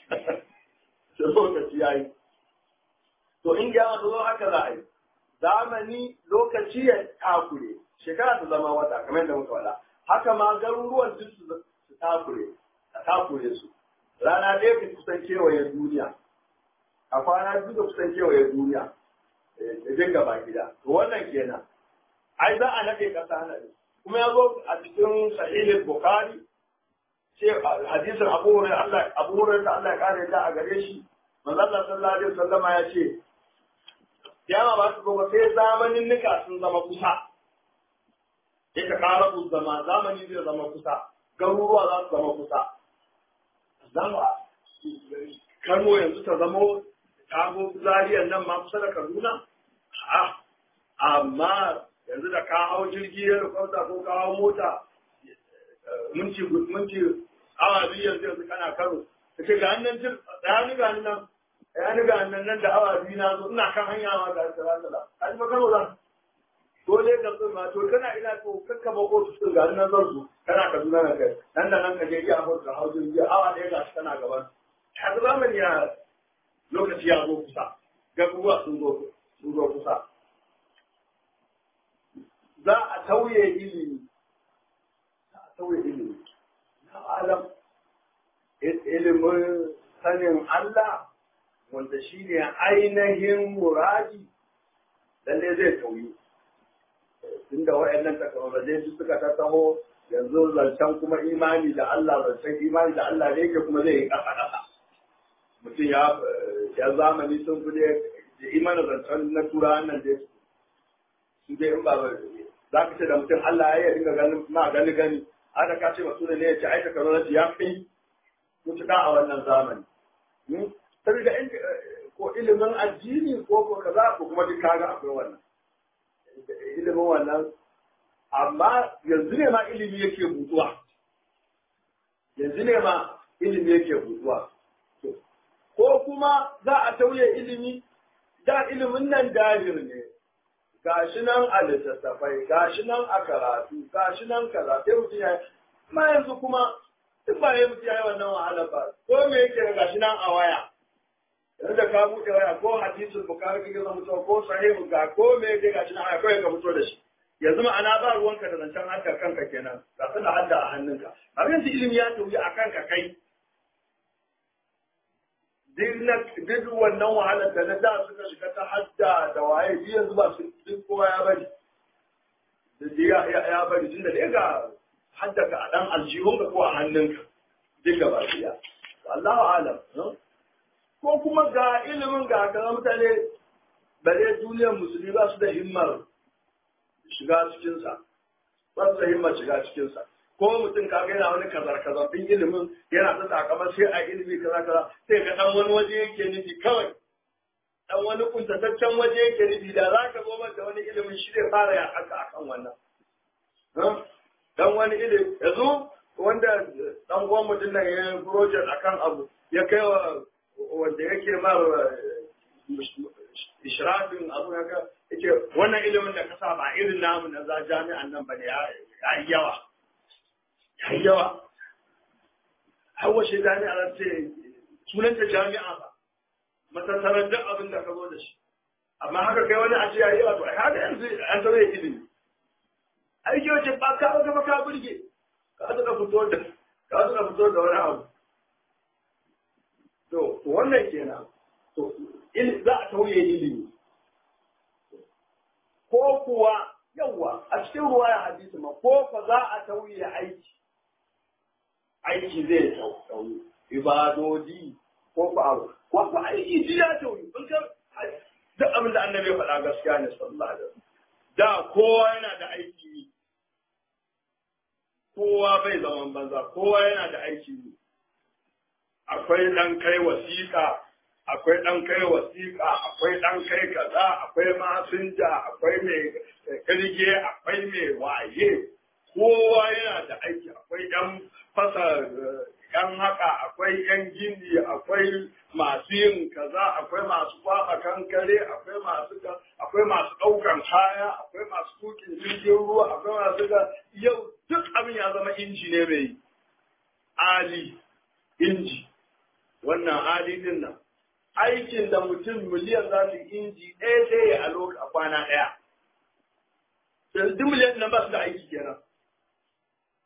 lokaci ya yi to in ga wata zo haka za a yi zamani lokaci ya takure shekara ta zama wata kamar yadda muka faɗa haka ma garuruwan duk su takure a takure su rana ɗaya ka kusan kewaye duniya a kwana biyu da kusan kewaye duniya da dinga ba gida to wannan kenan ai za a naɗe ƙasa na kuma ya zo a cikin sahihin bukhari ce hadisin abu hurairah Allah abu hurairah Allah ya kare ta a gare shi manzo Allah sallallahu alaihi wasallam ya ce kiyama ba su gobe sai zamanin nika sun zama kusa ya ka kara ku zama zamani zai zama kusa garuruwa za su zama kusa zama Kano yanzu ta zamo kago zariyar nan ma kusa da Kaduna a amma yanzu da ka hau jirgi ya rukwauta ko ka hau mota minti minti awa biyu yanzu yanzu kana karo ka ce ga hannun jir da ni ga nan ya ni ga nan nan da awa biyu na zo ina kan hanya ma ga sala sala ka ji makaro zan dole ka zo ma to kana ina to kakka ba ko su ga nan zan zo kana ka zuna na kai nan da nan ka je iya hau ka hau jirgi awa ɗaya ga shi kana gaban har zamani ya lokaci ya zo kusa gabuwa sun zo sun zo kusa za a tauye ilimi za a tauye ilimi na alam ilimin sanin Allah wanda shi ne ainihin muradi lalle zai tauyi tunda wa'annan takamarai su suka ta taho yanzu zancen kuma imani da Allah zancen imani da Allah ne ke kuma zai yi ƙasa ƙasa mutum ya ya zamani sun fi da imanin zancen na tura nan dai su dai in ba za ka ce da mutum Allah ya dinga ganin ma gani gani haka ka ce masu ne ya ce aika karo ya kai mutuka a wannan zamani saboda in ko ilimin addini ko ko kaza ko kuma duk kaga akwai wannan ilimin wannan amma yanzu ne ma ilimi yake butuwa yanzu ne ma ilimi yake butuwa ko kuma za a tauye ilimi da ilimin nan dahir ne gashi nan a littattafai gashi nan a karatu gashi nan kaza sai mutum ya ma yanzu kuma duk ba ya mutum ya yi wannan wahala ba ko me yake gashi nan a waya yanzu da ka buɗe waya ko hadisul bukari kake zama mutuwa ko sahihu ga ko me yake gashi nan a kawai ka fito da shi yanzu ma'ana ba ruwanka da zancen hadda kanka kenan ga su da hadda a hannunka abin yanzu ilimi ya tauyi a kanka kai duk wannan wahalar da na da suka shiga ta hadda da waye shi yanzu ba su duk kowa ya bari ya ya bari tunda da ga hadda ka a dan aljihun ka ko a hannunka duk gaba ɗaya Allahu alam ko kuma ga ilimin ga kaza mutane bare duniyar musulmi ba su da himmar shiga cikinsa ba su da himmar shiga cikinsa ko mutum ka ga yana wani kazar kazar din ilimin yana ta takamar sai a ilimi kaza kaza sai ga dan wani waje yake nufi kawai dan wani kuntataccen waje yake nufi da za ka zo da wani ilimin shi zai fara ya haka akan wannan dan wani ilimi yanzu wanda dan uwan mutum nan ya yi project akan abu ya kai wa wanda yake mar ishrafin abu haka yake wannan ilimin da ka sa ba irin namu na za jami'an nan bane ya yi yawa ya yi yawa hawa shi jami'a ce sunanta jami'a ba matattarar duk abin da ka zo da shi amma haka kai wani a ce ya yi yawa to ai haka yanzu an zama ya ilimi aiki wace ba ka ga ka burge ka zuka fito da ka zuka fito da wani abu to wannan kenan to za a tauye ilimi ko kuwa yawa a cikin ruwa ya hadisi ma ko fa za a tauye aiki aiki zai tauye ibadodi ko fa abu ko fa aiki ji ya tauye in ka duk abin da annabi ya faɗa gaskiya ne sallallahu alaihi wasallam da kowa yana da aiki ne kowa bai zaman banza kowa yana da aiki ne akwai ɗan kai wasiƙa akwai ɗan kai wasiƙa akwai ɗan kai kaza akwai masinja akwai mai kirge akwai mai waye kowa yana da aiki akwai ɗan fasa ɗan haka akwai ɗan gini akwai masu yin kaza akwai masu kwaɓa kankare akwai masu akwai masu ɗaukan kaya akwai masu tukin jirgin ruwa akwai masu ga yau duk abin ya zama inji ne mai ali inji wannan adidin nan aikin da mutum miliyan za su inji ɗaya sai ya a loka a kwana ɗaya yanzu duk miliyan nan ba su da aiki kenan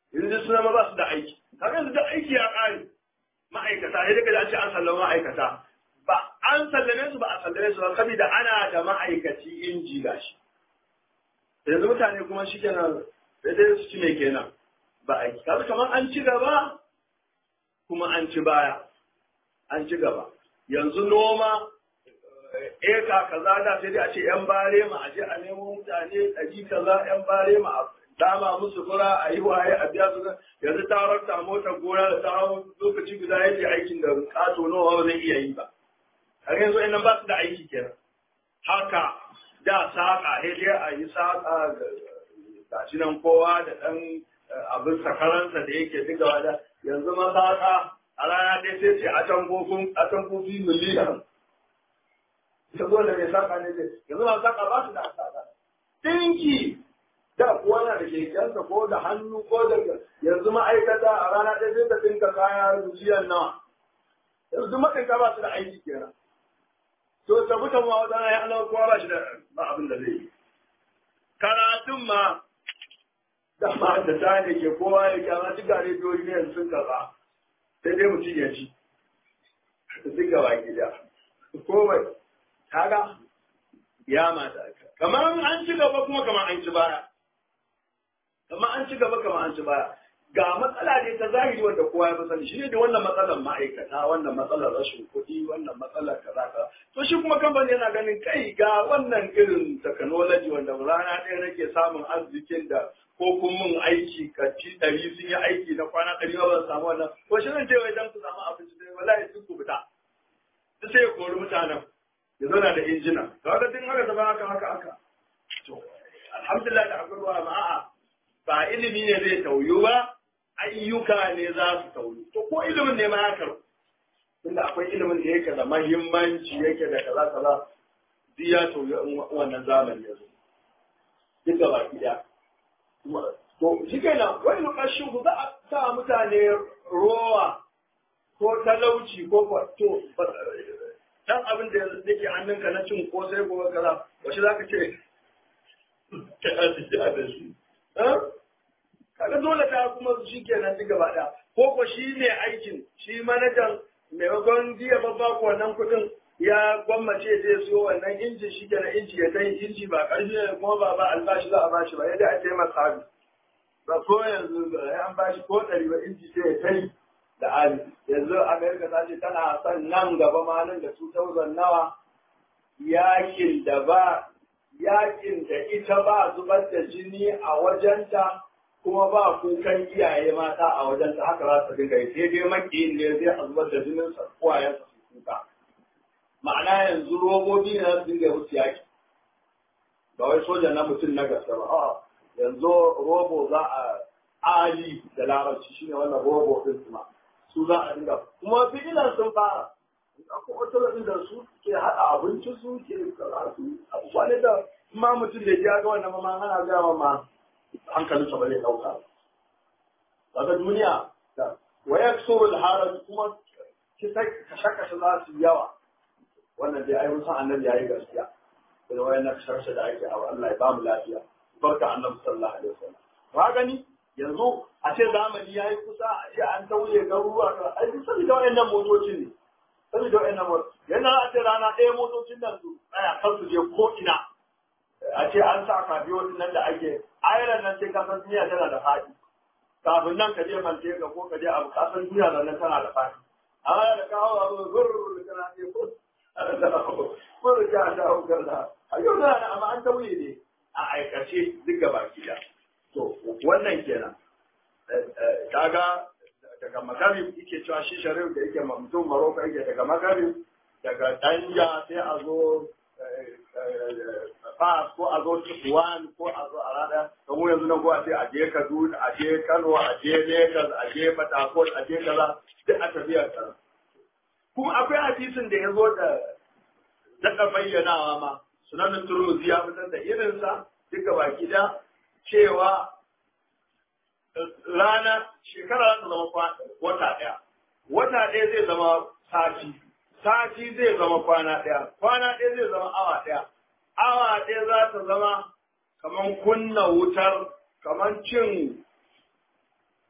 yanzu suna ma ba su da aiki kaga yanzu da aiki ya ƙare ma'aikata sai daga an ce an sallama ma'aikata ba an sallame su ba a sallame su ba saboda ana da ma'aikaci inji gashi yanzu mutane kuma shi kenan sai dai su ci mai kenan ba aiki kaga kamar an ci gaba kuma an ci baya an ci gaba yanzu noma eka kaza da sai dai a ce yan bare ma a je a nemo mutane ɗari kaza yan bare ma a dama musu fura a yi waye a biya su yanzu ta rarta motar gona da ta lokaci guda yake aikin da kato nawa ba zai iya yi ba har yanzu nan ba su da aiki kenan haka da saƙa sai dai a yi saƙa ga shi nan kowa da ɗan abin sakaransa da yake digawa da yanzu masaƙa a rana ɗaya sai ce a can kofin a can kofi miliyan ta zo da mai saƙa ne ce yanzu ma saƙa ba su da saƙa ɗinki da kuwa na da kekensa ko da hannu ko da yanzu ma'aikata a rana ɗaya sai ta ɗinka kaya miliyan nawa yanzu maɗinka ba su da aiki kenan to ta mutan ma wata ya ana kowa ba shi da ba abin da zai yi karatun ma da ma da ta ne ke kowa ya kyama duk gare biyoyi ne yanzu sun karɓa sai dai mutum ya ci duk gaba gida komai kaga ya mata kamar an ci gaba kuma kamar an ci baya kamar an ci gaba kamar an ci baya ga matsala ne ta zahiri wanda kowa ya fi sani shi ne da wannan matsalar ma'aikata wannan matsalar rashin kuɗi wannan matsalar kaza kaza to shi kuma kamfani yana ganin kai ga wannan irin technology wanda rana ɗaya nake samun arzikin da ko kun mun aiki kaci ɗari sun yi aiki na kwana ɗari ba ban samu wannan ko shi zan je wai dan ku samu abinci dai wallahi duk ku fita duk sai ya kori mutanen ya zauna da injina da haka tun haka zama haka haka haka to alhamdulillah da akwai ruwa ma'a ba ilimi ne zai tauyu ba ayyuka ne za su tauyu to ko ilimin ne ma ya karu tunda akwai ilimin da yake da mahimmanci yake da kaza kaza duk ya tauyu in wannan zamani ya zo duk da baki ɗaya to shi kenan wani lokacin ku za a sa mutane rowa ko talauci ko to dan abin da yake hannunka na cin ko sai gobe kaza wace za ka ce ka arziki da shi kaga dole ta kuma shi kenan duk gaba ɗaya ko ko shi ne aikin shi manajan maimakon biya babba ko wannan kuɗin ya gwammace zai siyo wannan inji shi kenan inji ya kai inji ba ƙarfi ne kuma ba ba albashi za a bashi ba yadda a taimaka sabi ba ko yanzu ya an bashi ko ɗari ba inji sai ya kai da ali yanzu amerika ta ce tana son nan gaba ma nan da 2000 nawa yakin da ba yakin da ita ba zubar da jini a wajenta kuma ba kukan iyaye mata a wajenta haka za su dinga yi sai dai makiyin ne zai a zubar da jinin sa uwayen su kuka ma'ana yanzu robobi ne su dinga musu yaki ba wai soja na mutum na gaske ba a'a yanzu robo za a ali da larabci shine wannan robo din kuma su za a dinga kuma fi'ilan sun fara akwai wata da su ke haɗa abinci su ke karatu abubuwa ne da ma mutum da ya ga wannan ma ana gama ma hankalin sa ba zai ɗauka daga duniya da waya surul haraj kuma kisa kashe-kashe za su yawa wannan dai ai musan annabi yayi gaskiya da wayan na kashe da ake a Allah ya ba mu lafiya barka annabi sallallahu alaihi wasallam ba gani yanzu a ce zamani ya yi kusa a ce an tauye garuruwa ka ai duk saboda wayannan motocin ne saboda wayannan motocin yana a ce rana ɗaya motocin nan su tsaya kan su je ko ina a ce an sa kafiyo nan da ake ayran nan sai kasan duniya tana da faɗi kafin nan ka je mante ka ko ka je abu kasan duniya nan tana da faɗi amma da kawo abu zurr kana ce ko ko da ja da hukar a yau da amma an tauye ne a aikace duk gaba ki To, wannan kenan. Kaga daga magarib yake cewa shi sharif da yake mutum Maroko yake daga magarib daga danja sai a zo Fas ko a zo Tuwan ko a zo a rada da mu yanzu nan ko a ce a je Kaduna a je Kano a je Lagos a je Port a je kaza duk a tafiyar ta. Kuma akwai hadisin da ya zo da daɗa bayyanawa ma sunanin Turmuzi ya fitar da irinsa duka baki da cewa rana shekara za ta zama wata ɗaya. Wata ɗaya zai zama sati, sati zai zama kwana ɗaya, kwana ɗaya zai zama awa ɗaya. Awa ɗaya za ta zama kamar kunna wutar, kamar cin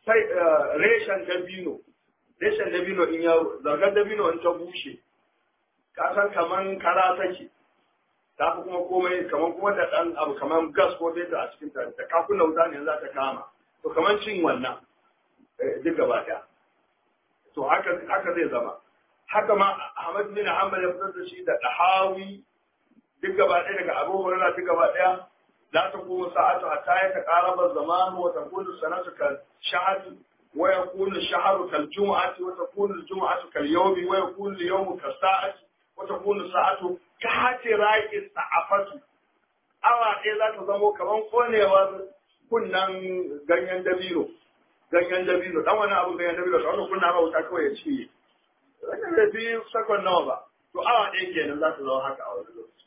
sai reshen dabino reshen dabino in ya zargar dabino in ta bushe ka san kaman kara take ta fi kuma komai kaman kuma da dan abu kaman gas ko data a cikin ta da kakuna wuta ne za ta kama to kaman cin wannan duk gaba daya to haka haka zai zama haka ma Ahmad bin Hanbal ya fitar da shi da Dahawi duk gaba ɗaya daga Abu Hurairah duk gaba ɗaya la taqumu sa'atu hatta yataqaraba az-zaman wa takunu sanatu kal shahri wa yakunu ash-shahru kal jum'ati wa takunu al-jum'atu kal yawmi wa yakunu al-yawmu kal sa'ati wa takunu sa'atu ka hati raqi sa'afatu awa ɗaya za ta zamo kaman konewa kunnan ganyen dabino ganyen dabino dan wani abu ganyen dabino da wani kunna ma wuta kawai ya ci wannan bai fi sakon nawa ba to awa ɗaya kenan za ta zama haka a wani lokaci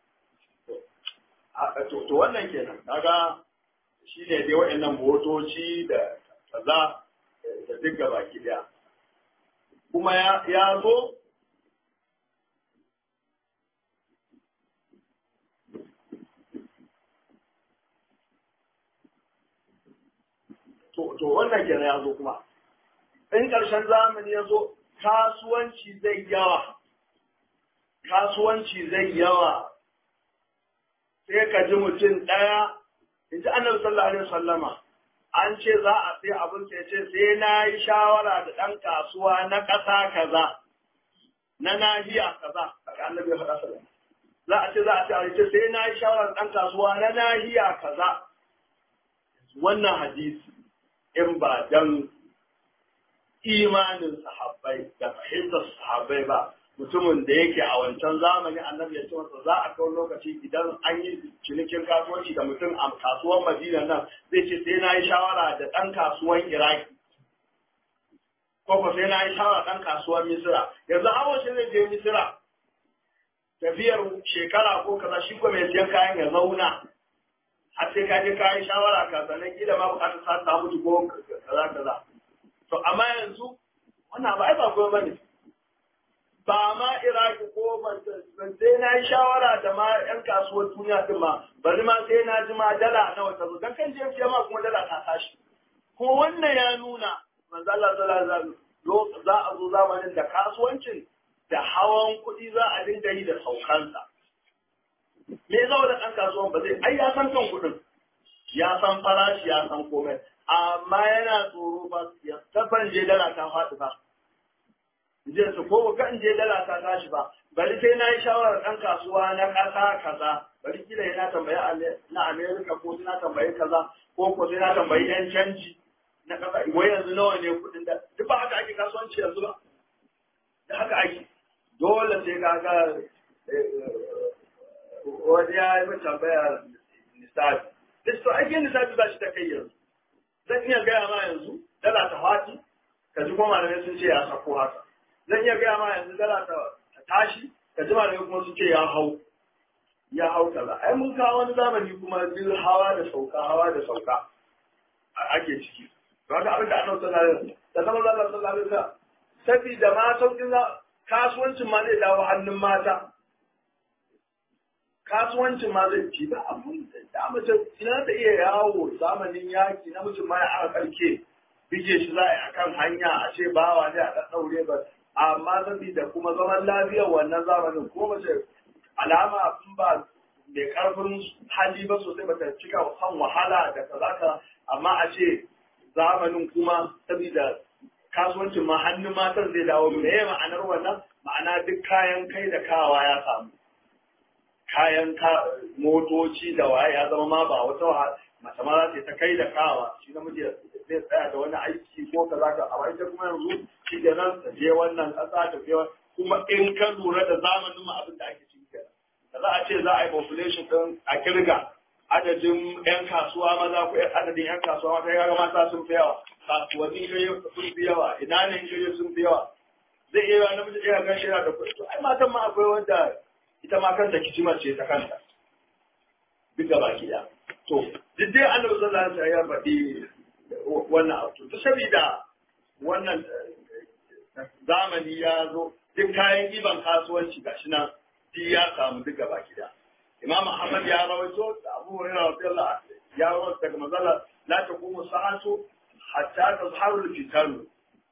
to wannan kenan kaga shi ne dai waɗannan motoci da kaza da duk gaba ki daya kuma ya zo to wannan kenan ya zo kuma in ƙarshen zamani ya zo kasuwanci zai yawa kasuwanci zai yawa sai ka ji mutum ɗaya in ji annabi sallallahu alaihi wasallama an ce za a sai abin sai ce sai na yi shawara da ɗan kasuwa na ƙasa kaza na nahiya kaza daga annabi ya faɗa sallallahu za a ce za a ce a ce sai na yi shawara da ɗan kasuwa na nahiya kaza wannan hadisi in ba dan imanin sahabbai da fahimtar sahabbai ba mutumin da yake a wancan zamani annabi ya ce masa za a kawo lokaci idan an yi cinikin kasuwanci da mutum a kasuwar madina nan zai ce sai na yi shawara da ɗan kasuwan iraki ko ko sai na yi shawara ɗan kasuwar misira yanzu hawa shi zai je misira tafiyar shekara ko kaza shi ko mai siyan kayan ya zauna har sai ka je ka yi shawara ka sannan kila ma bukatar sa ta mutu ko kaza kaza to amma yanzu wannan ba ai ba kuma bane ba ma iraki ko ban sai na yi shawara da ma yan kasuwar duniya din ma bari ma sai na ji ma dala nawa ta zo dan kan je fiye ma kuma dala ta tashi kuma wannan ya nuna manzo Allah sallallahu alaihi wasallam za a zo zamanin da kasuwancin da hawan kuɗi za a dinga yi da saukansa me zama da ɗan kasuwan ba zai ai ya san kan kuɗin ya san farashi ya san komai amma yana tsoro ba ya tabban je dala ta faɗi ba je su ko ga in je dala ta tashi ba bari sai na yi shawarar ɗan kasuwa na ƙasa kaza bari kila yana tambayi na Amerika ko na tambayi kaza ko ko sai na tambayi yan canji na ƙasa wai yanzu nawa ne kuɗin da duk ba haka ake kasuwanci yanzu ba da haka ake dole sai ka ga wani ya yi min tambaya nisabi. Listo, ake nisabi ba shi ta kai yanzu. Zan iya gaya ma yanzu, dala ta fati, ka ji kuma malamai sun ce ya sako haka. Zan iya gaya ma yanzu dala ta tashi, ka ji malamai kuma sun ce ya hau. Ya hau kaza. Ai mun kawo wani zamani kuma bil hawa da sauka, hawa da sauka ake ciki. Ba ka abin da ana sallallahu alaihi da zama Allah sallallahu alaihi wasallam. Sabida ma sauƙin kasuwancin ma zai dawo hannun mata. kasuwancin ma zai ci ba abun da mace ina ta iya yawo zamanin yaki na mutum ma ya aka karke bige shi za a yi akan hanya a ce bawa ne a ɗaɗɗaure ba amma saboda kuma zaman lafiyar wannan zamanin ko mace alama in ba mai karfin hali ba sosai ba ta cika kan wahala da kaza ka amma a ce zamanin kuma saboda kasuwancin ma hannun matan zai dawo me ma'anar wannan ma'ana duk kayan kai da kawa ya samu kayan motoci da waye ya zama ma ba wata mace ma za ta kai da kawa shi namiji zai tsaya da wani aiki ko ka za ka a ita kuma yanzu shi da nan ta je wannan ƙasa ta je kuma in ka lura da zamanin mu abin da ake ciki kenan da za a ce za a yi population din a kirga adadin yan kasuwa maza ko adadin yan kasuwa mata ya mata sun fi yawa kasuwanni shirye sun fi yawa ina ne shirye sun fi yawa zai iya yawa namiji ɗaya gan shi yana da kuɗi ai matan ma akwai wanda ita ma kanta kicimar ce ta kanta duk da baki da to duk dai annabi sallallahu alaihi wasallam ya faɗi wannan abu to saboda wannan zamani ya zo duk kayan iban kasuwanci gashi nan duk ya samu duk gaba da imam ahmad ya rawaito da abu hurairah radiyallahu anhu ya rawaito daga manzala la taqumu sa'atu hatta tazharu al-fitan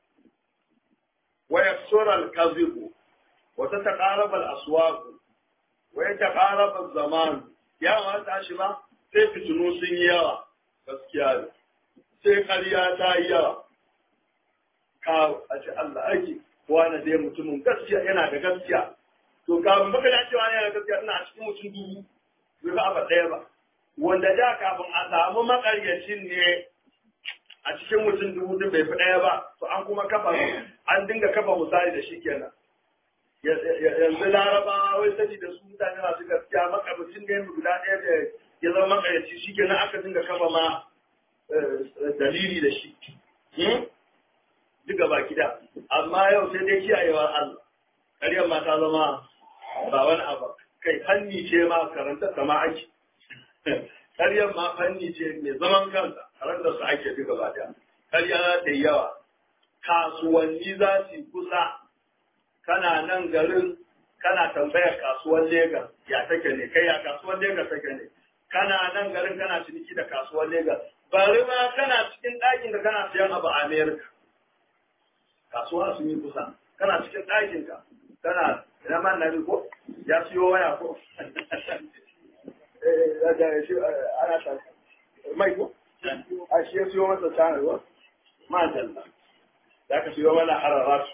wa yaksura al-kadhib wa tataqarab al-aswaq wa yataqarab az-zaman ya ma tashi ba sai fitinu sun yi yawa gaskiya ne sai ƙarya ta yi yawa ka a ce Allah ake wani dai mutumin gaskiya yana da gaskiya to kafin baka da cewa yana da gaskiya ina a cikin mutum dubu bai ba abu ɗaya ba wanda da kafin a samu makaryacin ne a cikin mutum dubu duk bai fi ɗaya ba to an kuma kafa an dinga kafa misali da shi kenan yanzu larabawa wai sani da su mutane masu gaskiya makamacin ne guda ɗaya da ya zama makaryaci shi kenan aka dinga kafa ma dalili da shi duka baki da amma yau sai dai kiyayewa Allah ƙaryar ma ta zama ba wani abu kai fanni ce ma karanta sama ake ƙaryar ma fanni ce mai zaman kansa karanta su ake duka ba da ƙarya za ta yi yawa kasuwanni za su kusa kana nan garin kana tambayar kasuwar Legas ya take ne kai ya kasuwar Legas take ne kana nan garin kana ciniki da kasuwar Legas bari ma kana cikin ɗakin da kana siyan abu a Amerika kasuwa sun yi kusa kana cikin ɗakin ka kana ina man na ko ya siyo waya ko ana ta mai ko a shi ya siyo masa tsanar ko ma dalla da ka siyo mana hararar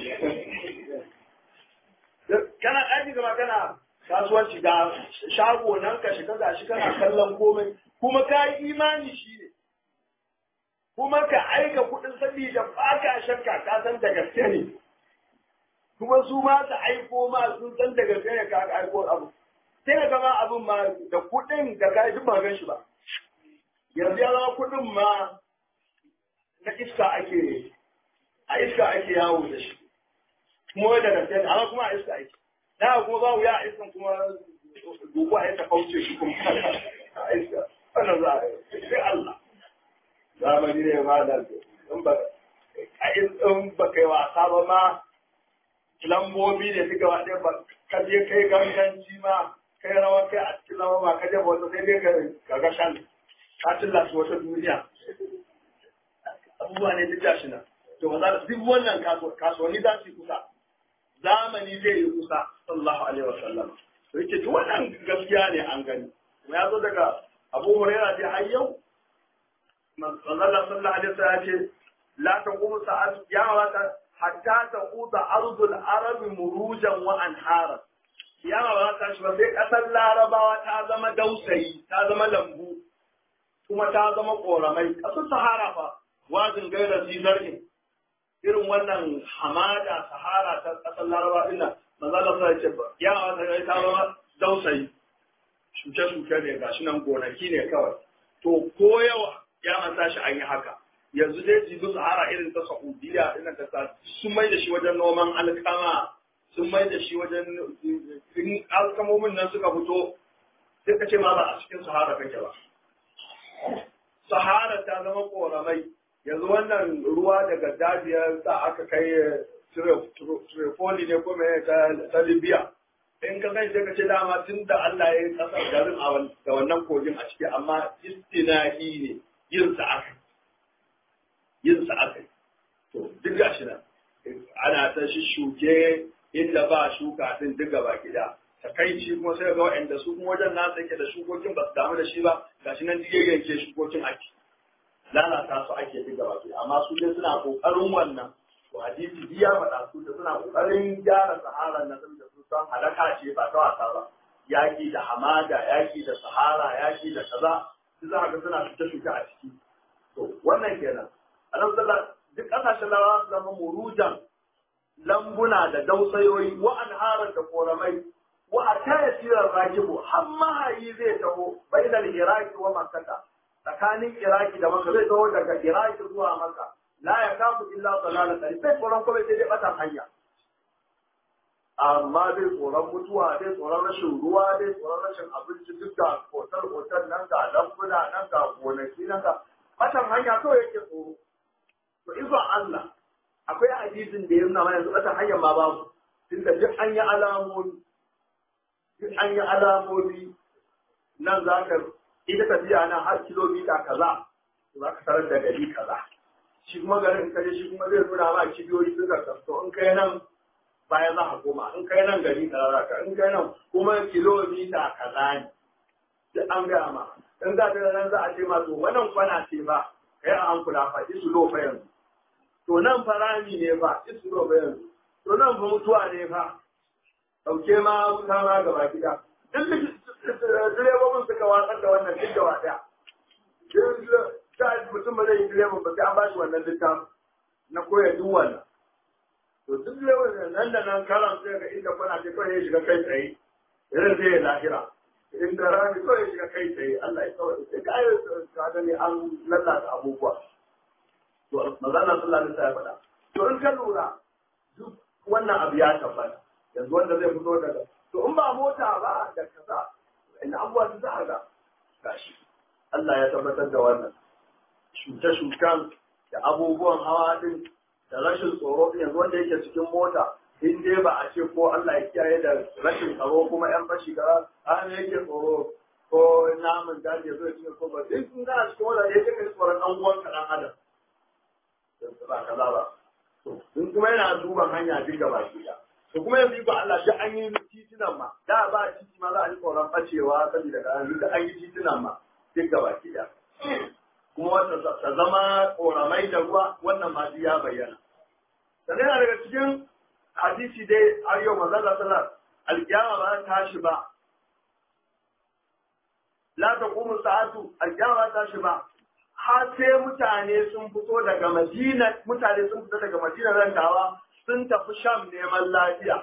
kana ɗaki gaba kana kasuwanci ga shago nan ka shiga ga shi kana kallon komai kuma ka yi imani shi ne kuma ka aika kuɗin sabida ba ka shakka ka san da gaske ne kuma su ma su aiko ma sun san da gaske ne ka aiko abu sai ka gama abin ma da kuɗin da ka duk ba gan shi ba yanzu ya zama kuɗin ma na iska ake a iska ake yawo da shi kuma wai da gaske ne amma kuma a iska ake da kuma ba wuya a iskan kuma dubu a iska kauce shi kuma a iska wannan za a yi sai Allah zamani ne ma da in ba in ba kai wasa ba ma lambobi ne suka waɗe ba ka je kai ganganci ma kai rawa kai a cikin lamba ma ka je wata sai dai ka ga shan ka tilla su wata duniya abubuwa ne duk gashi nan to ba za da duk wannan kasuwanni za su yi kusa zamani zai yi kusa sallallahu alaihi wasallam to yake duk wannan gaskiya ne an gani kuma ya zo daga abu hurairah dai har yau manzala sallallahu alaihi wasallam ce la taqumu sa'at ya wata hatta taquta ardul arab murujan wa anhara ya ba ta shi ba sai kasar larabawa ta zama dausayi ta zama lambu kuma ta zama koramai kasar sahara fa wazin gairar zizarin irin wannan hamada sahara ta kasar larabawa din nan manzala sallallahu alaihi wasallam ya wata ta zama dausayi shuke-shuke ne gashi nan gonaki ne kawai to ko yawa ya manta shi an yi haka yanzu dai jibi sahara irin ta saudiya irin ta sa sun mai da shi wajen noman alkama sun mai da shi wajen in alkamomin nan suka fito sai ka ce ma ba a cikin sahara kake ba sahara ta zama koramai yanzu wannan ruwa daga dajiyar da aka kai Tripoli ne ko mai ta Libya in ka kai sai ka ce dama tun da Allah ya yi kasar garin da wannan kogin a ciki amma istinahi ne yin sa aka yin sa aka to duk gashi nan ana ta shi shuke inda ba shuka din duk gaba gida takaici kuma sai ga waɗanda su kuma wajen nasa yake da shukokin ba su damu da shi ba gashi nan duk yanke shukokin ake lalata su ake duk gaba gida amma su dai suna kokarin wannan to hadisi biya faɗa su da suna kokarin gyara sahara na da su san halaka ce ba ta wasa ba yaki da hamada yaki da sahara yaki da kaza su za ga suna shuke shuke a ciki to wannan kenan annabi sallallahu duk kasashen larabawa su zama murujan lambuna da dausayoyi wa anharar da koramai wa a taya sirar rakibu har mahayi zai taho bainal iraki wa makkata tsakanin iraki da maka zai taho daga iraki zuwa maka la ya kafu illa dalala tari sai tsoron kuma sai dai batan hanya amma dai tsoron mutuwa dai tsoron rashin ruwa dai tsoron rashin abinci duk da hotel hotel nan ga lambuna nan ga gonaki nan ga batan hanya kawai yake tsoro to izon Allah akwai hadisin da ya nuna mana yanzu batan hanyar ma babu tunda duk an yi alamomi duk an yi alamomi nan za ka ita tafiya nan har kilomita kaza za ka tarar da gari kaza shi kuma garin kaje shi kuma zai nuna ma kibiyoyi suka kasto in kai nan baya za a koma in kai nan gari kaza za ka in kai nan kuma kilomita kaza ne duk an gaya ma in za ta nan za a ce ma to wannan kwana ce ba kai a hankula fa isu lo fa yanzu to nan fa rami ne fa isu lo fa yanzu to nan fa mutuwa ne fa dauke ma wuta ma gaba gida duk direbobin suka watsar da wannan duk gaba daya ta mutum ba zai yi direban ba sai an bashi wannan littafin na koya duk wannan to duk direban nan da nan karan sai ga inda kwana ce kawai ya shiga kai tsaye irin zai yi lahira inda rami kawai ya shiga kai tsaye Allah ya kawai sai ka yi ka gani an lalata abubuwa to mazana sallallahu alaihi wasallam ya faɗa to in ka lura duk wannan abu ya tabbata yanzu wanda zai fito daga to in ba mota ba da kaza inda abubuwa su za a ga gashi Allah ya tabbatar da wannan shuke-shuken da abubuwan hawa din da rashin tsoro yanzu wanda yake cikin mota in dai ba a ce ko Allah ya kiyaye da rashin tsaro kuma yan fashi ga an yake tsoro ko namun daji zai cikin ko ba in kun gana cikin mota ya kai tsoron dan uwan ka dan adam ba kaza ba in kuma yana duban hanya duk gaba ki to kuma yanzu ba Allah shi an yi titunan ma da ba titi ma za a yi tsoron bacewa saboda ga an an yi titunan ma duk gaba ki kuma wata ta zama koramai da ruwa wannan ma ya bayyana sannan yana daga cikin hadisi dai har yau manzon Allah sallallahu alkiyama ba ta tashi ba la taqumu sa'atu alkiyama ba ta tashi ba har sai mutane sun fito daga Madina mutane sun fito daga Madina rantawa sun tafi Sham neman lafiya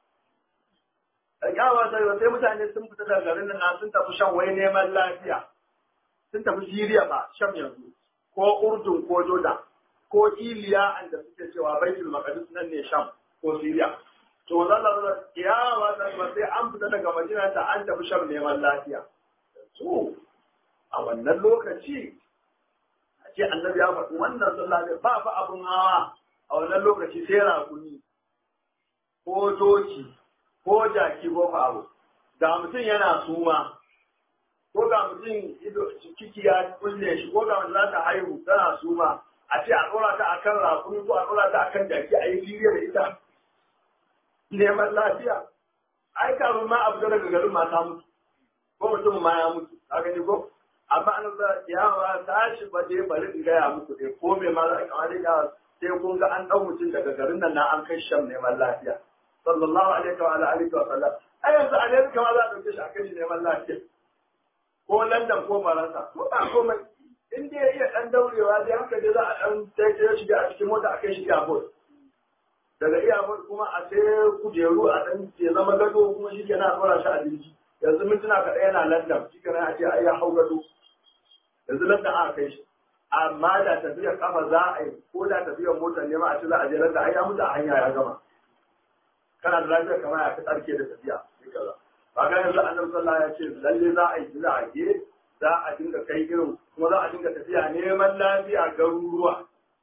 alkiyama ba sai mutane sun fito daga garin nan sun tafi Sham wai neman lafiya sun tafi Siriya ba Sham yanzu ko Urdun ko Jordan ko Iliya da suke cewa Baitul Maqdis nan ne Sham ko Siriya to zalla kiyama ta ba sai an fita daga Madina ta an tafi Sham neman lafiya to a wannan lokaci a ce annabi ya faɗi wannan sallah ne ba fa abun hawa a wannan lokaci sai rakuni ko doki ko jaki ko fa abu da mutum yana suma ko ga mutum ido ciki ya kulle shi ko ga wanda za ta haihu tana suma a ce a ɗora ta akan rakuni ko a ɗora ta akan jaki a yi filiya da ita neman lafiya ai kafin ma a fita daga garin ma ta mutu ko mutum ma ya mutu a gani ko amma an za ya ba tashi ba dai bari in gaya muku dai ko me ma za a kama dai sai kun ga an ɗau mutum daga garin nan na an kai sham neman lafiya sallallahu alaihi wa alihi wa sallam ai yanzu a ne kama za a ɗauke shi a kai shi neman lafiya ko London ko Faransa ko ba komai in dai ya iya dan daurewa dai haka dai za a dan taitaya shiga a cikin mota a kai shi airport daga airport kuma a sai kujeru a dan ya zama gado kuma shi kenan a tsora shi a jirgi yanzu mintuna kaɗai yana London shi kenan a ce ai ya hau gado yanzu London aka kai shi amma da tafiyar kafa za a yi ko da tafiyar motar ne ma a ce za a je London ai ya mutu a hanya ya gama kana da lafiya kamar ya fi tsarki da tafiya sai kaza ba ga yanzu annabi sallallahu ya ce lalle za a yi jirage za a dinga kai irin kuma za a dinga tafiya neman lafiya garuruwa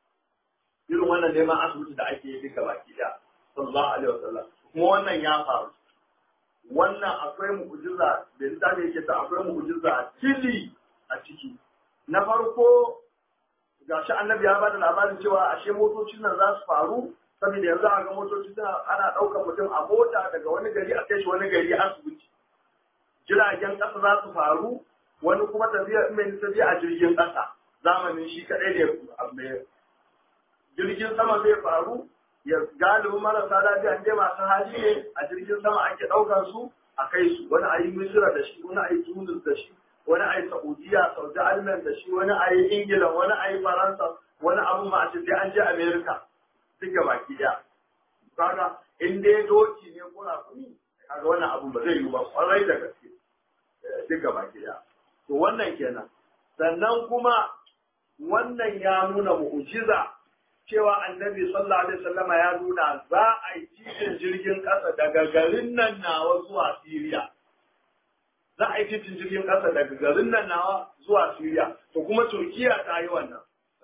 irin wannan neman asibiti da ake yi duka baki da sallallahu alaihi wasallam kuma wannan ya faru wannan akwai mu'jiza da littafi yake ta akwai mu'jiza tili a ciki na farko gashi annabi ya bada labarin cewa ashe motocin nan za su faru saboda yanzu a ga motoci suna ana ɗaukar mutum a mota daga wani gari a kai shi wani gari asibiti jiragen ƙasa za su faru wani kuma tafiya mai tafiya a jirgin ƙasa zamanin shi kaɗai ne mai jirgin sama zai faru ya galibin marasa lafiya ne masu hali ne a jirgin sama ake ɗaukar su a kai su wani a yi misira da shi wani a yi tunis da shi wani a yi saudiya saudi arabia da shi wani a yi ingila wani a yi faransa wani abu ma a ce sai an je america duka baki daya kaga in dai doki ne ko rakumi kaga wannan abun ba zai yi ba kwarai da gaske duka baki daya to wannan kenan sannan kuma wannan ya nuna mu'jiza cewa annabi sallallahu alaihi wasallama ya nuna za a yi titin jirgin ƙasa daga garin nan nawa zuwa Siriya. Za a yi titin jirgin ƙasa daga garin nan nawa zuwa Siriya. To kuma Turkiya ta yi wannan.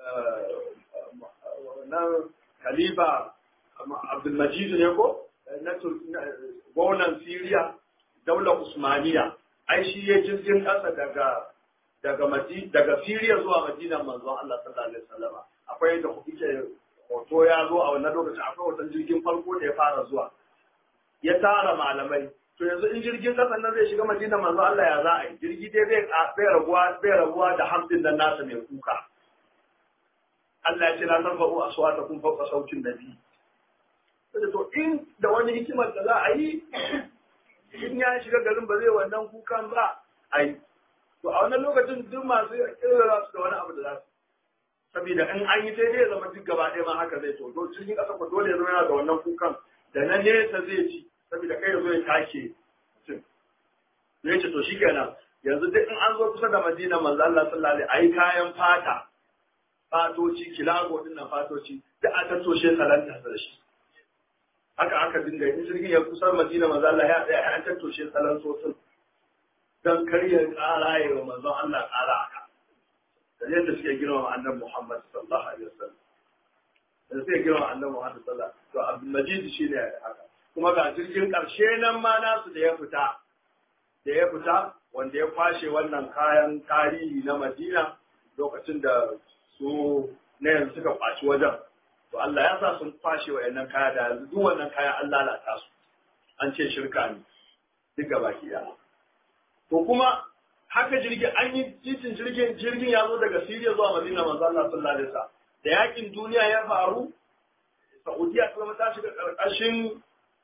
Na Khalifa Abdulmajid ne ko? Na gwamnan Siriya, daular Usmaniya. Ai shi ya jirgin ƙasa daga daga daga Siriya zuwa Madinan manzon Allah sallallahu alaihi wasallama. akwai da kuke hoto ya zo a wannan lokacin akwai hoton jirgin farko da ya fara zuwa ya tara malamai to yanzu in jirgin kasan nan zai shiga madina manzo Allah ya za a yi jirgi dai bai bai rabuwa bai rabuwa da hamdin nan nasa mai kuka Allah ya ce la tarfa'u aswatakum fawqa sautin nabi to in da wani hikimar da za a yi in ya shiga garin ba zai wannan kukan ba a yi to a wannan lokacin duk masu kira su da wani abu da za su saboda in an yi sai dai zama duk gaba ɗaya ma haka zai to to cikin ƙasa ko dole ya zama yana da wannan kukan da na nesa zai ci saboda kai ya zo ya take mutum ya ce to shikenan yanzu duk in an zo kusa da madina manzo Allah sallallahu alaihi ayi kayan fata fatoci kilago din nan fatoci duk a tattoshe salanta da shi haka aka dinga in jirgin ya kusa madina manzo Allah ya tsaya an tattoshe salan sosin dan karya ƙara ya wa manzon Allah ƙara haka da yadda suke girma annabi Muhammad sallallahu alaihi wasallam da suke girma annabi Muhammad sallallahu alaihi wasallam to Abdul Majid shine haka kuma ga jirgin ƙarshe nan ma nasu da ya fita da ya fita wanda ya kwashe wannan kayan tarihi na Madina lokacin da su na yanzu suka kwaci wajen to Allah ya sa sun kwashe wa'annan kaya da yanzu duk wannan kaya an lalata su an ce shirka ne duk gaba ki to kuma haka jirgin an yi titin jirgin jirgin ya zo daga Siriya zuwa Madina manzo Allah sallallahu alaihi wasallam da yakin duniya ya faru Saudiya ta zama ta shiga karkashin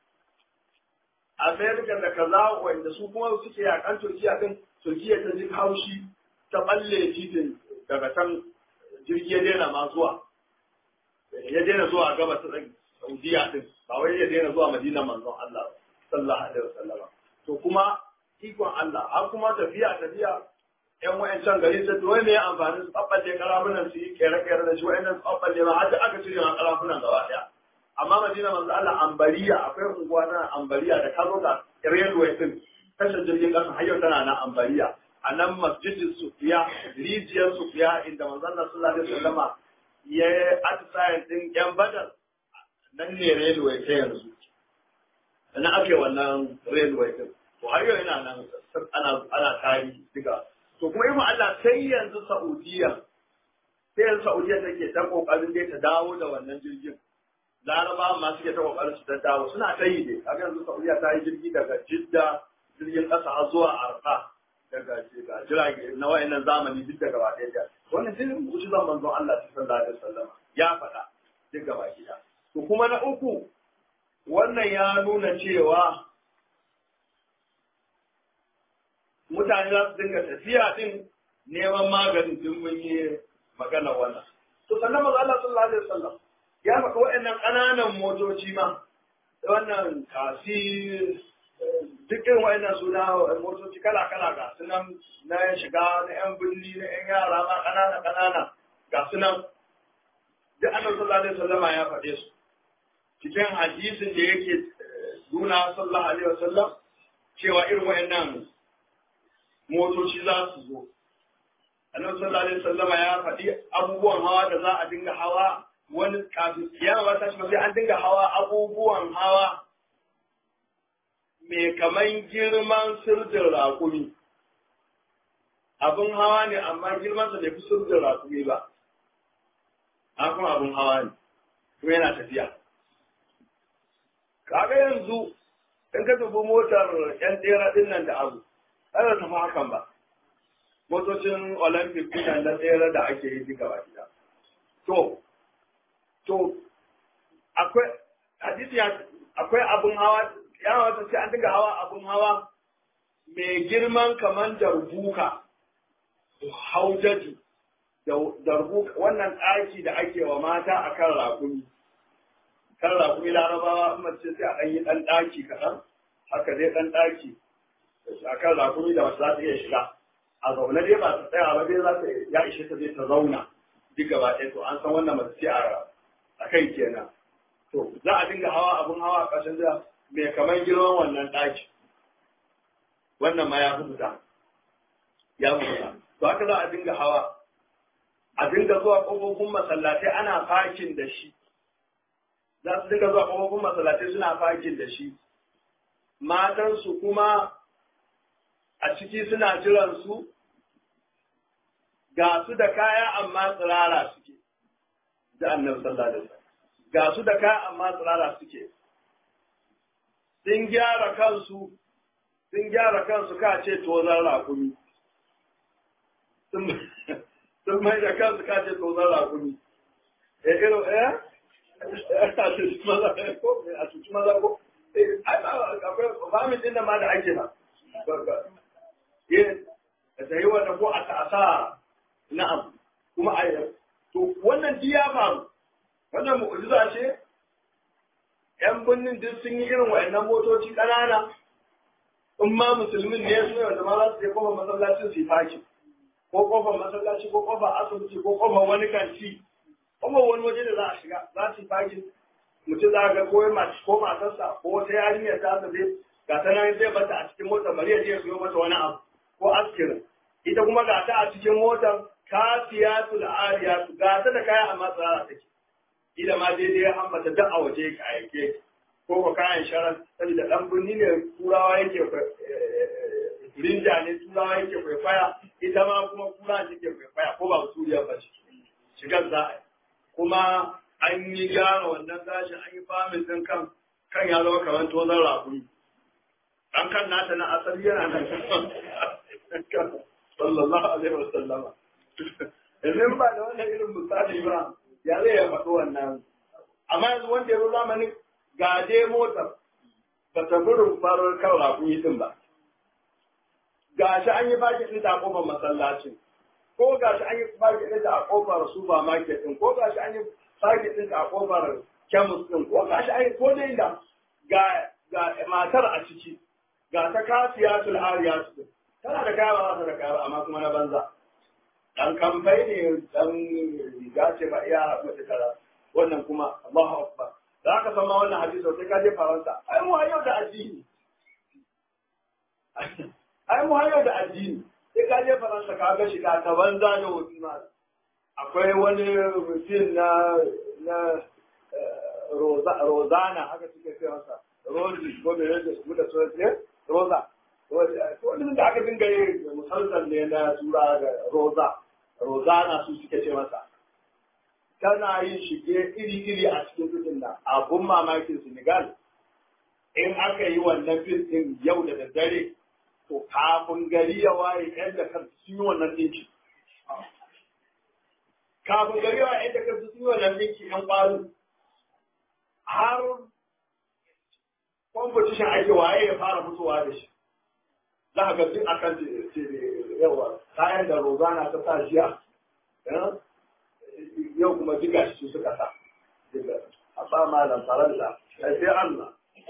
Amerika da kaza wanda su kuma suke yakan Turkiya din Turkiya ta ji haushi ta balle titin daga can jirgi ya daina ma zuwa ya daina zuwa gaba ta Saudiya din ba wai ya daina zuwa Madina manzon Allah sallallahu alaihi wasallam to kuma ikon Allah har kuma tafiya tafiya yan wayancan gari ta to ne amfani su babballe karafunan su yi kere kere da shi wayannan su babballe ma har aka cire ma karafunan gaba daya amma Madina manzo Allah ambariya akwai unguwa na ambariya da kazo ga railway din tashar jirgin kasa har yau tana na ambariya a nan masjidin sufiya rijiyar sufiya inda manzo Allah sallallahu alaihi wasallama ya atisayen din yan badar nan ne railway ta yanzu na ake wannan railway din to har yau yana nan ana ana tarihi duka to kuma ima Allah sai yanzu Saudiya sai yanzu Saudiya take ta kokarin dai ta dawo da wannan jirgin Laraba ma suke ta kokarin su ta dawo suna ta yi dai kaga yanzu Saudiya ta yi jirgi daga Jidda jirgin kasa har zuwa Arfa daga jirage na wayannan zamani duk daga ba ɗaya wannan jirgin mu'jizan manzon Allah sallallahu alaihi wasallam ya faɗa duk gaba ɗaya to kuma na uku wannan ya nuna cewa mutane za su dinga tafiya din neman maganin din mun yi magana wannan. To sannan maza Allah sallallahu alaihi wasallam ya faɗi waɗannan ƙananan motoci ma wannan kasi duk irin waɗannan suna motoci kala kala ga sunan na shiga na yan birni na yan yara ma ƙanana ƙanana ga sunan duk annabi sallallahu alaihi wasallam ya faɗe su cikin hadisin da yake nuna sallallahu alaihi wasallam cewa irin waɗannan motoci za su zo. Annabi sallallahu alaihi wasallama ya faɗi abubuwan hawa da za a dinga hawa wani kafin kiyama ta shi sai an dinga hawa abubuwan hawa mai kaman girman sirdin raƙumi. Abin hawa ne amma girmansa bai fi sirdin raƙumi ba. An kuma abin hawa ne, kuma yana tafiya. Kaga yanzu in ka dubi motar 'yan tsera ɗin nan da abu, ɗaya ta fi hakan ba. Motocin Olympic ɗin na tsere da ake yi duka ba gida. To, to, akwai, hadisi akwai abin hawa, ya wata sai an dinga hawa abin hawa mai girman kamar darbuka, haujaji, darbuka, wannan ɗaki da ake wa mata a kan rakumi. Kan rakumi larabawa, mace sai a ɗan yi ɗan ɗaki kaɗan, haka dai ɗan ɗaki. a kan rakumi da wasu za ta iya shiga a zaune dai ba ta tsaya ba dai za ta ya ishe ta zai ta zauna duk gaba ɗaya to an san wannan mace ce a kai kenan to za a dinga hawa abun hawa a ƙarshen da mai kamar girman wannan ɗaki wannan ma ya fi fita ya fi fita to haka za a dinga hawa a dinga zuwa ƙofofin masallatai ana fakin da shi za su dinga zuwa ƙofofin masallatai suna fakin da shi matansu kuma a ciki suna jiran su ga su da kaya amma tsirara suke da annabi sallallahu alaihi wasallam ga su da kaya amma tsirara suke sun gyara kansu sun gyara kansu ka ce tozan rakumi sun mai da kansu ka ce tozan rakumi e irin eh a cuci maza ko a cuci maza ko akwai famin din da ma da ake na da ta yi wannan ko a ta'asa na'am kuma a to wannan ji ya faru wannan mu'jiza ce yan birnin duk sun yi irin wa'annan motoci ƙanana in ma musulmin ne su yau da ma za su je kofar masallacin su yi fakin ko kofar masallaci ko kofar asibiti ko kofar wani kanti kofar wani waje da za a shiga za su yi fakin mutum za ga ko mace ko matarsa ko wata yarinya ta ta zai ga ta nan zai bata a cikin motar bari ya je ya siyo mata wani abu ko askirin ita kuma ga ta a cikin motar kafiyatul ariyatu ga ta da kaya amma tsara take ila ma daidai ya ambata duk a waje ka aike ko ko kayan sharan saboda dan birni ne turawa yake rinja ne turawa yake kwaikwaya ita ma kuma kura take kwaikwaya ko ba suriya ba ce shigar za a yi kuma an yi gyara wannan gashin an yi famin din kan kan ya zama kamar tozon rakumi an kan nata na asali yana nan sallallahu alaihi wasallama yanzu ba da wannan irin misali ba ya zai ya faɗi wannan amma yanzu wanda ya zo zamanin gaje motar ba ta burin farar kan rakuni din ba gashi an yi baki ɗin a kofar masallacin ko gashi an yi baki ɗin a kofar supermarket din ko gashi an yi baki ɗin a kofar kemis din ko gashi an yi ko dai da ga ga matar a ciki ga ta kasiyatul ariyatu din tana da kaya ba ta da kaya amma kuma na banza dan kamfai ne dan riga ce ba iya mace tara wannan kuma Allahu akbar da aka san ma wannan hadisi sai ka je faransa ai mu yau da addini ai mu yau da addini sai ka je faransa ka ga shiga ta banza da hobi ma akwai wani mutum na na rozana haka suke ce masa rozi ko me ne su da su ne roza wani da aka dinga yi musalsal ne na tura da roza rozana su suke ce masa tana yin shige iri-iri a cikin fitin nan abun mamakin senegal in aka yi wannan fil din yau da daddare to kafin gari ya waye yan da kan sun yi wannan dinki kafin gari ya waye yan da kan sun yi wannan dinki yan ƙwaro har competition ake waye ya fara fitowa da shi za ka ga duk akan yawa kayan da rozana ta sa jiya yau kuma duka shi suka sa a sa malam faransa sai Allah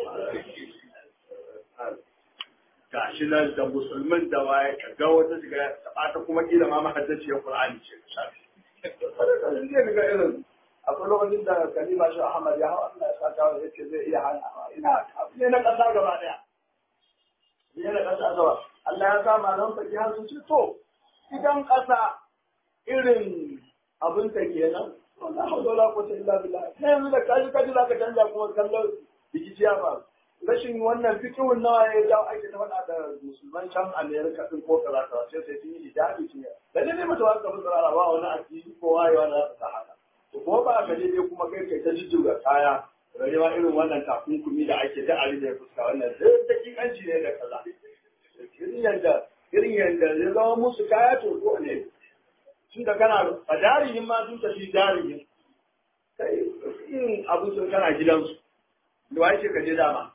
ga shi nan da musulmin da waye ka ga wata shiga ta ta kuma kila ma mahaddaciyar Qur'ani ce ka shafi zai ga irin akwai lokacin da kalima shi Ahmad ya hawa Allah ya sa ta ya ce zai iya hana ina ne na kasa gaba daya ne na kasa gaba Allah ya sa malam faki har sun ce to idan kasa irin abin ta kenan wannan hawla wala quwwata illa billah sai yanzu da kaji kaji zaka canja kuma kallon bigiciya ba rashin wannan fikihun nawa ya jawo ake ta faɗa da musulman can Amerika din ko kaza kaza sai sai sun yi hijabi sun yi da ne mata wani kamar tsarara ba wani addini ko wayewa na ta haka to ko ba ka je kuma kai kai ta jijjiga kaya rage ma irin wannan takunkumi da ake da ari da fuska wannan sai dakikanci ne da kaza irin yanda irin yanda ya zama musu kaya to ko ne tun da kana a jarihin ma sun tafi jarihin kai in abu sun kana gidansu da wa ce ka je dama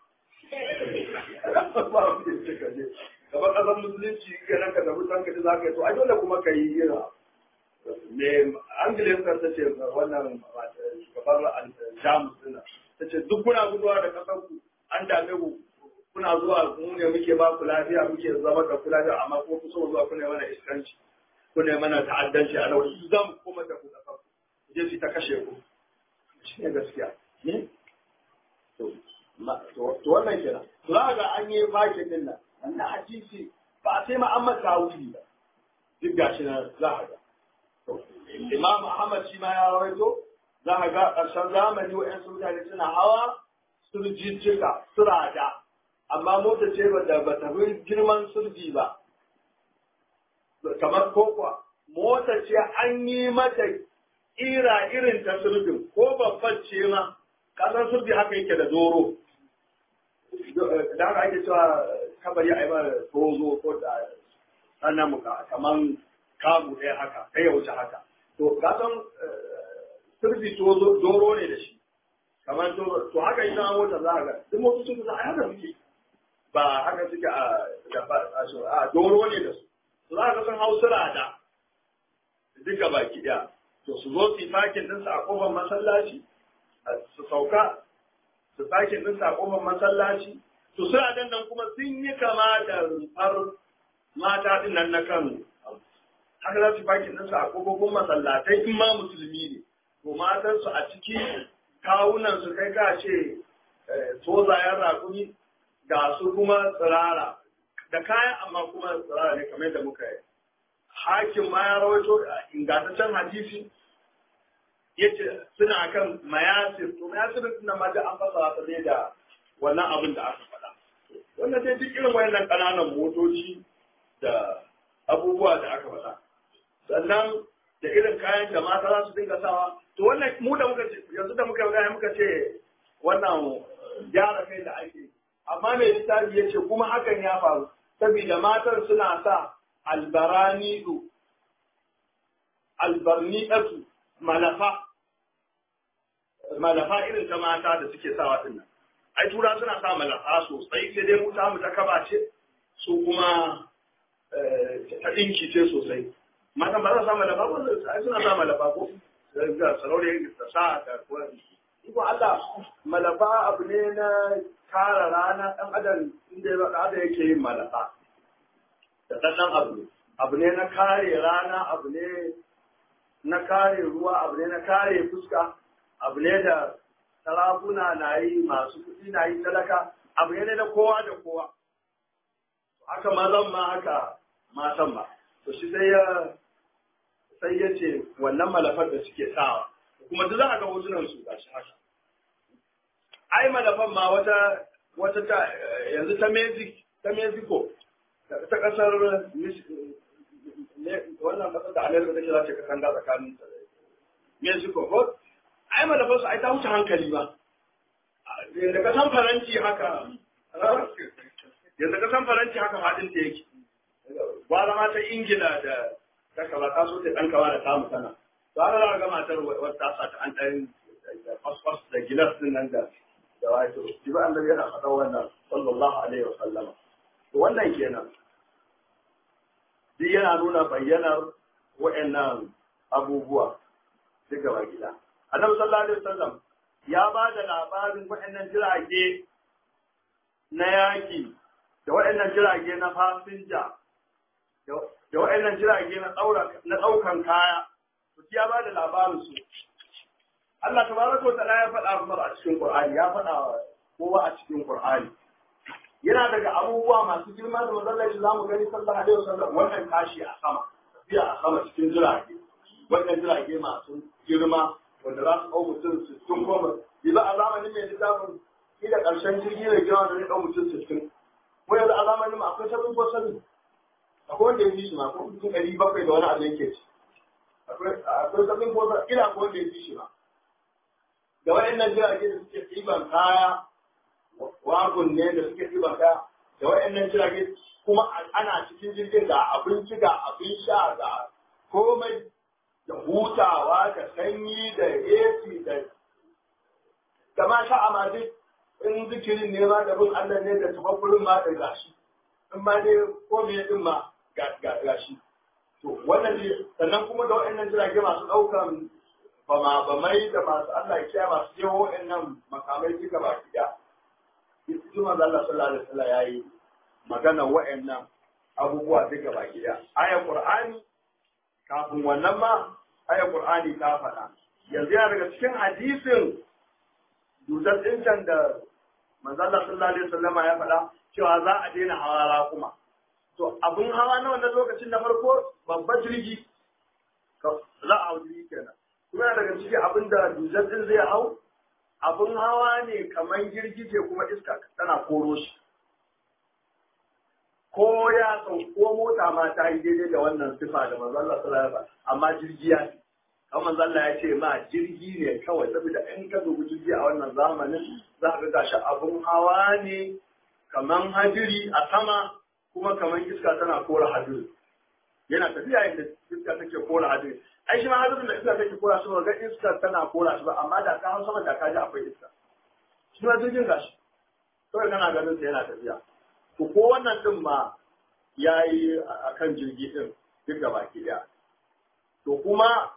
ba mu ce ka je gaba kasar musulunci kenan ka tafi san ka ji za ka yi to a dole kuma ka yi ira me angilin ka ta ce wannan shugabar jamus dina ta ce duk kuna guduwa da kasar ku an dame ku kuna zuwa mu ne muke ba ku lafiya muke zama da ku lafiya amma ko ku so zuwa kuna mana iskanci kuna mana ta'addanci a nan zan kuma da ku kasar ku je su ta kashe ku shi ne gaskiya to wannan kenan to za ga an yi fakin din nan wannan hadisi ba sai ma an masa wuri ba duk gashi nan za a ga Imam Ahmad shi ma ya rawaito za a ga ƙarshen zamani wa'yan mutane suna hawa surjijjika surada amma mota ce ba da ba ta fi girman surji ba kamar kokwa mota ce an yi mata ira irin ta sirbin ko babban ce ma kasan sirbi haka yake da doro da haka ake cewa kabari a yi mara tozo ko da sannan muka kaman kamu ɗaya haka kai ya wuce haka to kasan sirbi tozo doro ne da shi kamar to haka idan an mota za a ga duk motocin kusa a haka suke ba haka suke a doro ne da su su za ka san hausura da duka baki ɗaya to su zo su yi fakin ɗinsu a ƙofar masallaci su sauka su fakin ɗinsu a ƙofar masallaci to suna dan nan kuma sun yi kama da rumfar mata ɗin nan na kan haka za su fakin ɗinsu a ƙofofin masallatai in ma musulmi ne to matansu a ciki kawunan su kai ka ce tozayen rakumi ga su kuma tsirara da kayan amma kuma tsirara ne kamar yadda muka yi hakim ma ya rawaito ingantaccen hadisi yace suna kan mayasir to mayasir din ma da an fasa ta ne da wannan abin da aka faɗa wannan dai duk irin wayannan ƙananan motoci da abubuwa da aka faɗa sannan da irin kayan da mata za su dinga sawa to wannan mu da muka ce yanzu da muka gaya muka ce wannan gyara kai da ake amma mai littafi ya ce kuma hakan ya faru saboda matan suna sa albaranidu albarniɗatu malafa malafa irin ta mata da suke sawa din nan ai tura suna sa malafa sosai sai dai mu ta mu ta kaba ce su kuma ta dinki ce sosai mata ba za sa malafa ba ai suna sa malafa ko ga saraure ta sa ta ko Iko Allah malafa abu ne na kara rana ɗan adam inda ya da yake yin malafa da ɗan abu ne abu ne na kare rana abu ne na kare ruwa abu ne na kare fuska abu ne da sarakuna na yi masu kuɗi na yi talaka abu ne na kowa da kowa haka mazan ma haka matan ba to shi sai ya sai ya ce wannan malafar da suke sawa kuma duk za a ga hotunan su gashi haka ai malafan ma wata wata ta yanzu ta Mexico ta Mexico ta kasar wannan kasar da Amerika take za ta kasan da tsakanin Mexico ko ai malafan su ai ta wuce hankali ba da kasan faranci haka yanzu kasan faranci haka fadin ta yake gwara ma ta Ingila da ta kaba ta so ta dan kawa da samu sana to haka za ga matar wata sa ta an dan fasfas da gilas din nan da da wato shi ba annabi yana faɗa wannan sallallahu alaihi wa sallama to wannan kenan duk yana nuna bayyanar wa'annan abubuwa duk gaba gida annabi sallallahu alaihi wasallam ya ba da labarin wa'annan jirage na yaki da wa'annan jirage na fasinja da wa'annan jirage na ɗaukan kaya to ya ba da labarin su Allah tabaraka wa ta'ala ya faɗa kuma a cikin Qur'ani ya faɗa kowa a cikin Qur'ani yana daga abubuwa masu girma da mazallar shi zamu gani sallallahu alaihi wasallam wannan tashi a sama tafiya a sama cikin jirage wannan jirage masu girma wanda za su ɗau mutum sittin goma yanzu a zamanin mai littafin ila ƙarshen jirgi da girma da zai ɗau mutum sittin ko yanzu a zamanin mu akwai sabin ko sabin akwai wanda ya fi shi ma ko mutum ɗari bakwai da wani abu yake ci akwai sabin ko sabin ila akwai wanda ya fi shi ma da waɗannan jirage da suke ɗiban kaya wagon ne da suke ɗiban kaya da waɗannan jirage kuma ana cikin jirgin ga abinci ga abin sha ga komai da hutawa da sanyi da AC da da ma sha amma duk in zikirin ne ma da bin Allah ne da tabakkurin ma da gashi in ma dai ko me din ma gashi to wannan ne sannan kuma da waɗannan jirage masu ɗaukan bama bamai da masu Allah ya kiyaye masu jewo waɗannan makamai duka ba ki da Juma da Allah sallallahu alaihi wasallam yayi magana waɗannan abubuwa duka ba ki da ayar Qur'ani kafin wannan ma ayar Qur'ani ta faɗa yanzu yana daga cikin hadisin dusar ɗincan da manzo Allah sallallahu alaihi wasallam ya faɗa cewa za a daina hawa kuma to abun hawa na wannan lokacin na farko babban jirgi za a hau jirgi kenan kuma daga ciki abin da dusar ɗin zai hau abun hawa ne kamar girgije kuma iska tana koro shi ko ya sau ko mota ma ta yi daidai da wannan sifa da manzo Allah sallallahu alaihi wasallam amma jirgi ya kan manzo Allah ya ce ma jirgi ne kawai saboda in ka dubi jirgi a wannan zamanin za ka ga shi abun hawa ne kaman hadiri a sama kuma kaman iska tana kora hadiri yana tafiya yadda iska take kora hadiri ai shi ma hadirin da iska take kora shi ba ga iska tana kora shi ba amma da ka hau sama da ka ji akwai iska shi ma jirgin gashi kawai kana ganin sa yana tafiya to ko wannan din ma yayi akan jirgi din duk da baki daya to kuma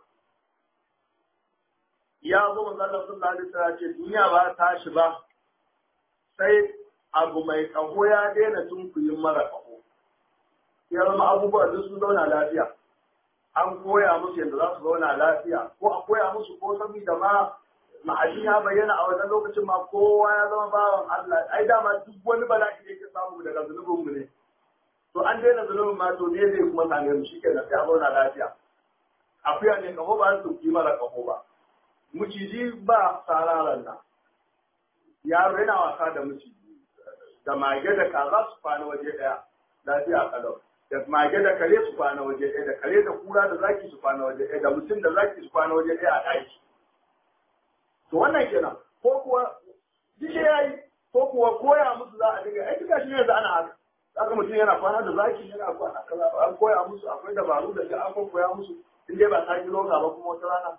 ya zo manzo Allah sallallahu alaihi wasallam ce duniya ba ta shi ba sai abu mai kaho ya daina tunkuyin mara kaho ya zama abubuwa duk sun zauna lafiya an koya musu yadda za su zauna lafiya ko a koya musu ko saboda ma ma'aji ya bayyana a wannan lokacin ma kowa ya zama bawan Allah ai dama duk wani bala'i da yake samu daga zunubin mu ne to an daina zunubin ma to ne zai kuma same mu shikenan sai a zauna lafiya akuya ne kaho ba su ki mara kaho ba miciji ba sararan nan yaro yana wasa da miciji da mage da kaza su kwana waje daya lafiya kalau da mage da kare su kwana waje daya da kare da kura da zaki su kwana waje daya da mutum da zaki su kwana waje daya a ɗaki to wannan kenan ko kuwa duk yayi ko kuwa koya musu za a dinga ai duka shi ne da ana haka haka mutum yana kwana da zaki yana kwana kaza an koya musu akwai dabaru da shi an koya musu in dai ba ta kilo ba kuma wata rana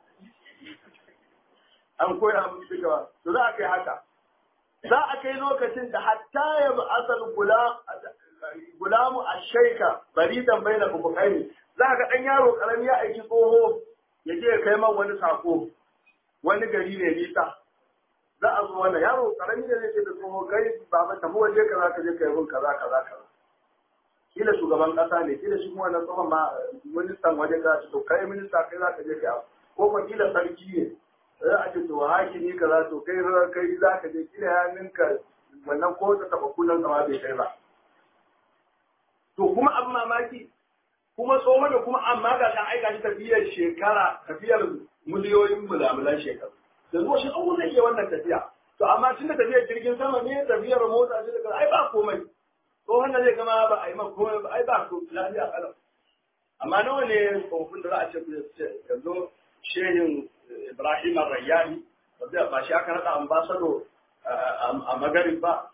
an koya musu duka to za a kai haka za a kai lokacin da hatta ya bi asal gulamu a shaika bari dan bai na bubukai za ka ɗan yaro ƙarami ya aiki tsoho ya je ya kai man wani sako wani gari ne nisa za a zo wannan yaro ƙarami ne zai ce da tsoho kai baba tafi waje kaza ka je kai mun kaza kaza kaza kila shugaban ƙasa ne kila shi kuma wannan tsohon ma ministan waje kaza ce to kai minista kai za ka je kai ko kuma kila sarki ne za a ce to hakimi kaza to kai kai za ka je kila ya ninka wannan ko ta taba kullun kama bai kai ba to kuma abin mamaki kuma tsohon da kuma amma ga kan aika shi tafiyar shekara tafiyar miliyoyin mulamulan shekaru da zuwa shi abu zai iya wannan tafiya to amma tun da tafiyar jirgin sama ne tafiyar mota ce da ai ba komai tsohon da zai gama ba a yi man komai ba ai ba ko lafiya kalau amma nawa ne tsofaffin da za a ce yanzu shehin Ibrahim Rayyani ba shi aka naɗa ambasado a Magarib ba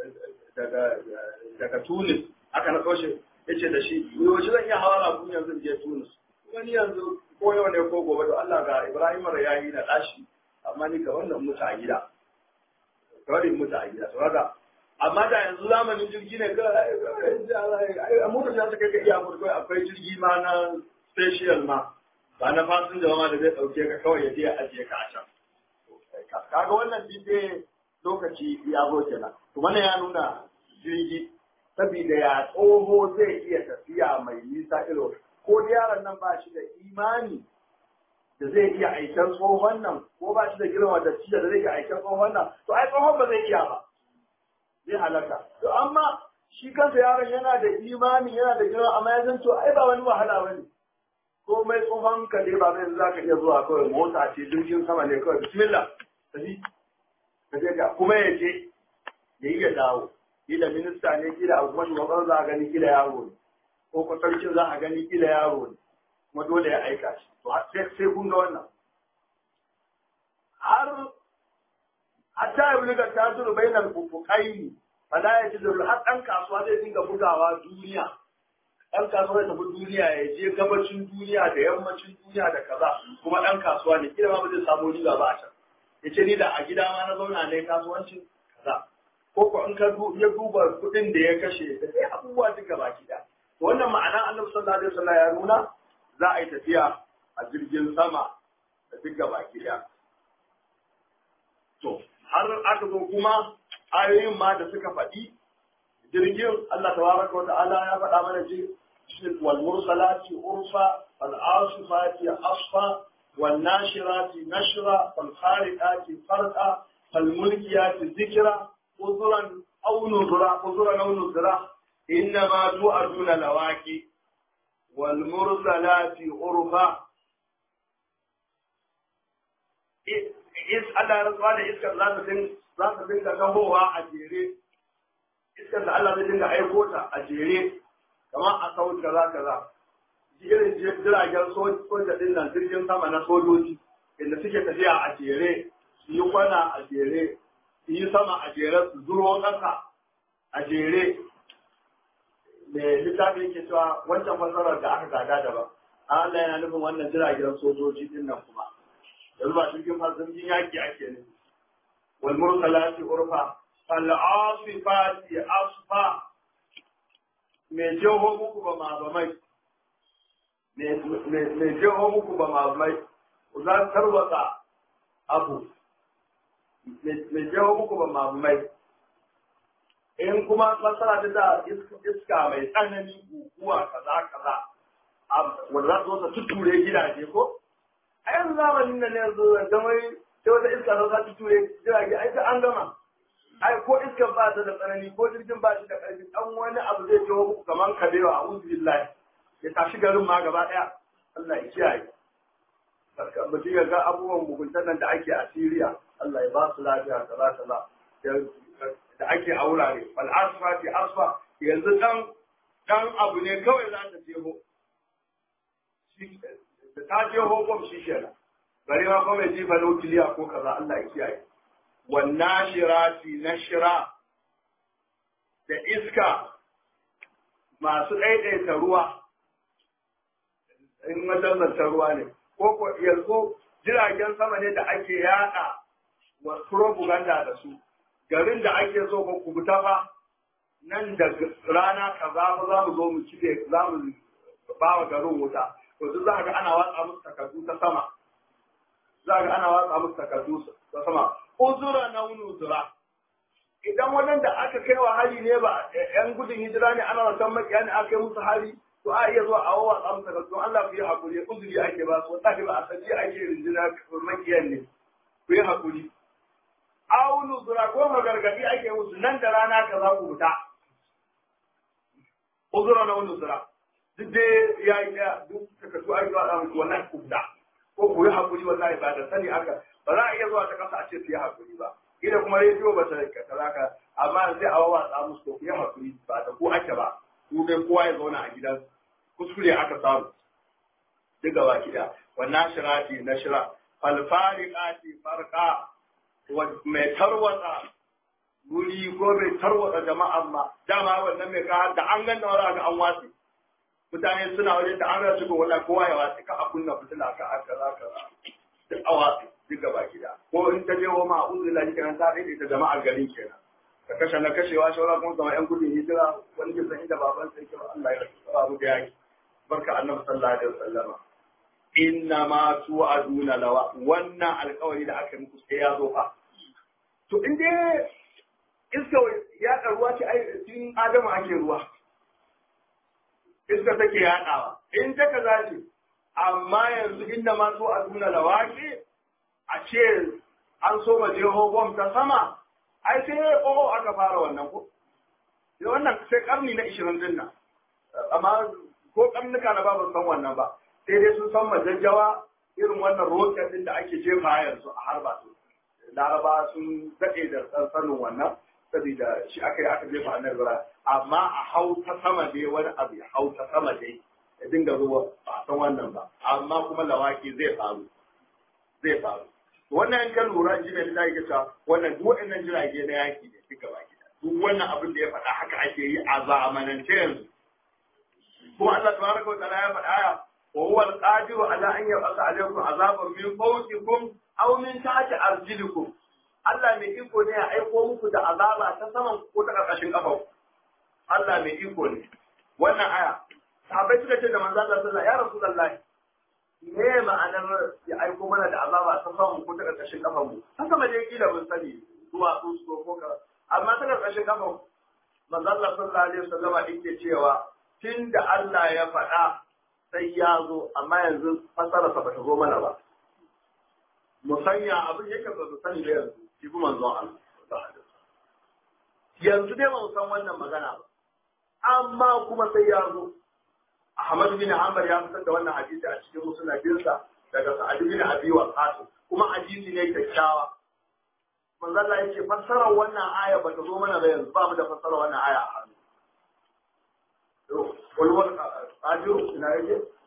daga Tunis aka naɗo shi ya ce da shi yaushe zan iya hawa rabu yanzu je Tunis wani yanzu ko yau ne ko gobe to Allah ga Ibrahim Rayyani na ɗashi amma ni ga wannan mutu a gida kawai mutu a gida saboda amma da yanzu zamanin jirgi ne a motar ta kai ka iya mutu akwai jirgi ma na special ma ba na fasinja ma da zai ɗauke ka kawai ya je ya ajiye ka a can. Kaga wannan dide lokaci ya zo kenan. To wannan ya nuna jirgi saboda ya tsoho zai iya tafiya mai nisa ilo ko yaron nan ba shi da imani da zai iya aikin tsohon nan ko ba shi da girma da ciya da zai iya aikin tsohon nan to ai tsohon ba zai iya ba zai halaka to amma shi kansa yaron yana da imani yana da girma amma ya san to ai ba wani wahala bane komai tsohon ka dai ba zai za ka iya zuwa kawai mota ce jirgin sama ne kawai bismillah tafi ka je ka kuma ya je ya yi ya dawo kila minista ne kila abu kuma shugaban za a gani kila yaro ne ko ko sarkin za a gani kila yaro ne kuma dole ya aika shi to sai sai kun ga wannan har hatta ya bulga ta zuru bainal fufuqaini fala yajidu har dan kasuwa zai dinga bugawa duniya ɗan kasuwa ya tafi duniya ya je gabacin duniya da yammacin duniya da kaza kuma ɗan kasuwa ne kila ma ba zai samu riba ba a can ya ce ni da a gida ma na zauna ne kasuwancin kaza ko ko in ka ya duba kuɗin da ya kashe da sai abubuwa duka baki da to wannan ma'ana annabi sallallahu alaihi wasallam ya nuna za a yi tafiya a jirgin sama da duka baki da to har aka zo kuma ayoyin ma da suka faɗi jirgin Allah tabaraka wa ta'ala ya faɗa mana ji والمرسلات عرفا فالعاصفات عصفا والناشرات نشرا فالخارقات فرقا فالملكيات ذكرا عذرا او نذرا عذرا او نذرا انما توعدون لواقي والمرسلات عرفا is Allah ya rantsuwa da iskar za ta dinga za ta dinga gabowa a jere iskar da Allah zai dinga aiko ta a jere kamar a kawun kaza kaza irin jiragen soja din nan jirgin sama na sojoji inda suke tafiya a jere su yi kwana a jere su yi sama a jere su zuro ƙasa a jere mai littafi yake cewa wancan fasarar da aka gada daban Allah yana nufin wannan jiragen sojoji din nan kuma yanzu ba jirgin fasinjin yaki ake nufi wal mursalati urfa fal asifati asfa mai jeho muku ba ma ba mai mai jeho muku ba ma mai za tarwata abu mai jeho muku ba ma mai in kuma fasara ta da iska mai tsanani guguwa kaza kaza wanda za su zo ta tutture gidaje ko a yanzu zamanin da ne yanzu da mai sai wata iska ta za ta tutture jirage ai ta an gama ai ko iskan ba ta da tsanani ko jirgin ba shi da ƙarfi dan wani abu zai jiwo muku kaman kabewa a uzu billahi ya tashi garin ma gaba ɗaya Allah ya kiyaye mutum ya ga abubuwan muguntan nan da ake a Siriya Allah ya ba su lafiya kaza kaza da ake a wurare wal asfa fi asfa yanzu dan dan abu ne kawai za ta jeho da ta jeho bom shi kenan bari ma kuma ya jifa nukiliya ko kaza Allah ya kiyaye wannan shirati na shira da iska masu ɗaiɗaita ruwa in mazalzanta ruwa ne ko ko yanzu jiragen sama ne da ake yada wa propaganda da su garin da ake so ko ku fita fa nan da rana kaza ba za mu zo mu cire za mu ba wa garin wuta to duk za ga ana watsa musu takardu ta sama za ga ana watsa musu takardu ta sama uzura na uzura idan wadanda aka kai wa hari ne ba yan gudun hijira ne ana wasan makiya ne aka kai musu hari to a iya zuwa a wawa tsamu takardu Allah ku yi hakuri uzuri ake ba su wata ba a sanje ake rinjina makiyan ne ku yi hakuri aunu zura ko magargadi ake musu nan da rana ka za ku fita uzura na wani zura duk dai ya yi daya duk takardu ake zuwa musu wannan ku fita ko ku yi hakuri wallahi ba da sani aka ba za a iya zuwa ta kasa a ce su yi hakuri ba ina kuma rediyo ba ta kaza ka amma sai a wawa tsamu su ku yi hakuri ba da ku ake ba ku dai kowa ya zauna a gidan kuskure aka samu duk gaba kiɗa wannan shirati na shira falfariqati farqa mai tarwatsa guri ko mai tarwatsa jama'an ma dama wannan mai ka da an ganna wara ga an watsi mutane suna waje da an rasu ko wallahi kowa ya watsi ka a kunna fitila ka aka za ka duk a watsi duk gaba gida ko in ta je wa ma uzu lahi kenan ta dai ta jama'ar garin kenan ka kashe na kashewa shawara kuma zama yan gudun hijira wani ke san inda baban sai kira Allah ya rasu mu da yaki barka annabi sallallahu alaihi wasallama inna ma tu'aduna lawa wannan alƙawari da aka muku sai ya zo fa to in dai iska ya ruwa ce ai tun adamu ake ruwa iska take yaɗawa in ta kaza ce amma yanzu inda ma tu'aduna lawa ce a ce an so ma jeho bom ta sama ai sai o aka fara wannan ko wannan sai karni na 20 din nan amma ko karnuka na babu san wannan ba sai dai sun san majajjawa irin wannan roket din da ake jefa yanzu a harba su laraba sun daɗe da sanin wannan saboda shi aka yi aka jefa a nan amma a hau ta sama dai wani abu ya hau ta sama dai ya dinga zuwa ba a san wannan ba amma kuma lawaki zai faru zai faru wannan in ka lura ji mai da yake cewa wannan duk waɗannan jirage na yaki ne duka baki duk wannan abin da ya faɗa haka ake yi a zamanance yanzu kuma Allah tabaraka wa ta'ala ya faɗa aya wa huwa al-qadiru ala an yab'atha alaykum azaban min fawqikum aw min tahti arjilikum Allah mai iko ne ya aiko muku da azaba ta saman ko ta karkashin kafa Allah mai iko ne wannan aya sahabbai suka ce da manzo Allah sallallahu ya rasulullahi me ma'anar ya aiko mana da azaba ta saman ko ta karkashin kafa mu haka ma dai kila mun sani zuwa su ko ka amma ta karkashin kafa manzo Allah sallallahu alaihi wasallam yake cewa tun da Allah ya faɗa sai ya zo amma yanzu fasararsa ba ta zo mana ba. Mu sanya abin yake ba su sani da yanzu, shi kuma manzon Allah. Yanzu dai ba mu san wannan magana ba, amma kuma sai ya zo. Ahmad bin Hanbal ya fitar da wannan hadisi a cikin musnadinsa daga Sa'ad bin Abi Waqqas kuma hadisi ne kyakkyawa. Manzo Allah yake fassarar wannan aya ba ta zo mana ba yanzu ba mu da fassarar wannan aya a hannu. walwal ajiru ina yake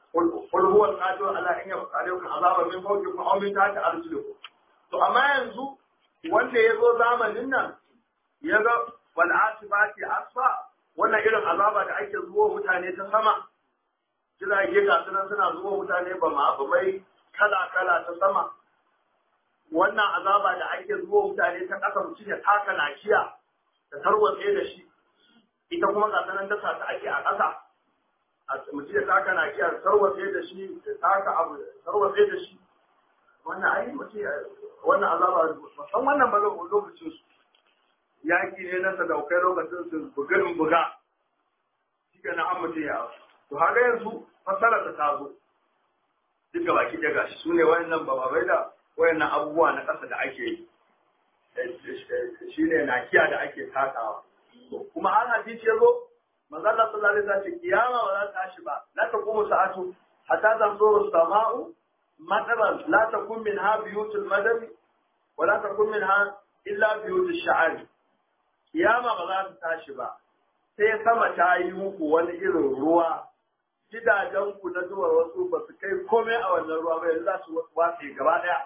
qul huwa al-qadir ala an yaqdiru azaban min fawqikum aw min tahti arjulikum to amma yanzu wanda ya zo zamanin nan ya ga wal asifati asfa wannan irin azaba da ake zuwa mutane ta sama jirage ga sunan suna zuwa mutane ba ma ba mai kala kala ta sama wannan azaba da ake zuwa mutane ta ƙasa mutum ya taka nakiya da tarwatse da shi ita kuma ga sanan dasa ta ake a ƙasa mutum ya taka nakiya da tarwatse da shi da taka abu tarwatse da shi wannan ai mutum wannan azaba san wannan ba lokacin su yaki ne na sadaukai lokacin su bugarin buga shi ga na an mutum ya to haka yanzu fasara ta tazo duk ga baki daga shi su ne wayannan bababai da wayannan abubuwa na ƙasa da ake yi shi ne nakiya da ake takawa kuma an hadisi ya zo manzo Allah sallallahu alaihi wasallam kiyama ba za ta tashi ba la taqumu sa'atu hatta tanzuru sama'u madaran la takun minha biyutul madani wa la takun minha illa biyutush sha'ari kiyama ba za ta tashi ba sai sama ta yi muku wani irin ruwa gidajen ku na zuwa wasu ba su kai komai a wannan ruwa ba yanzu za su watse gaba daya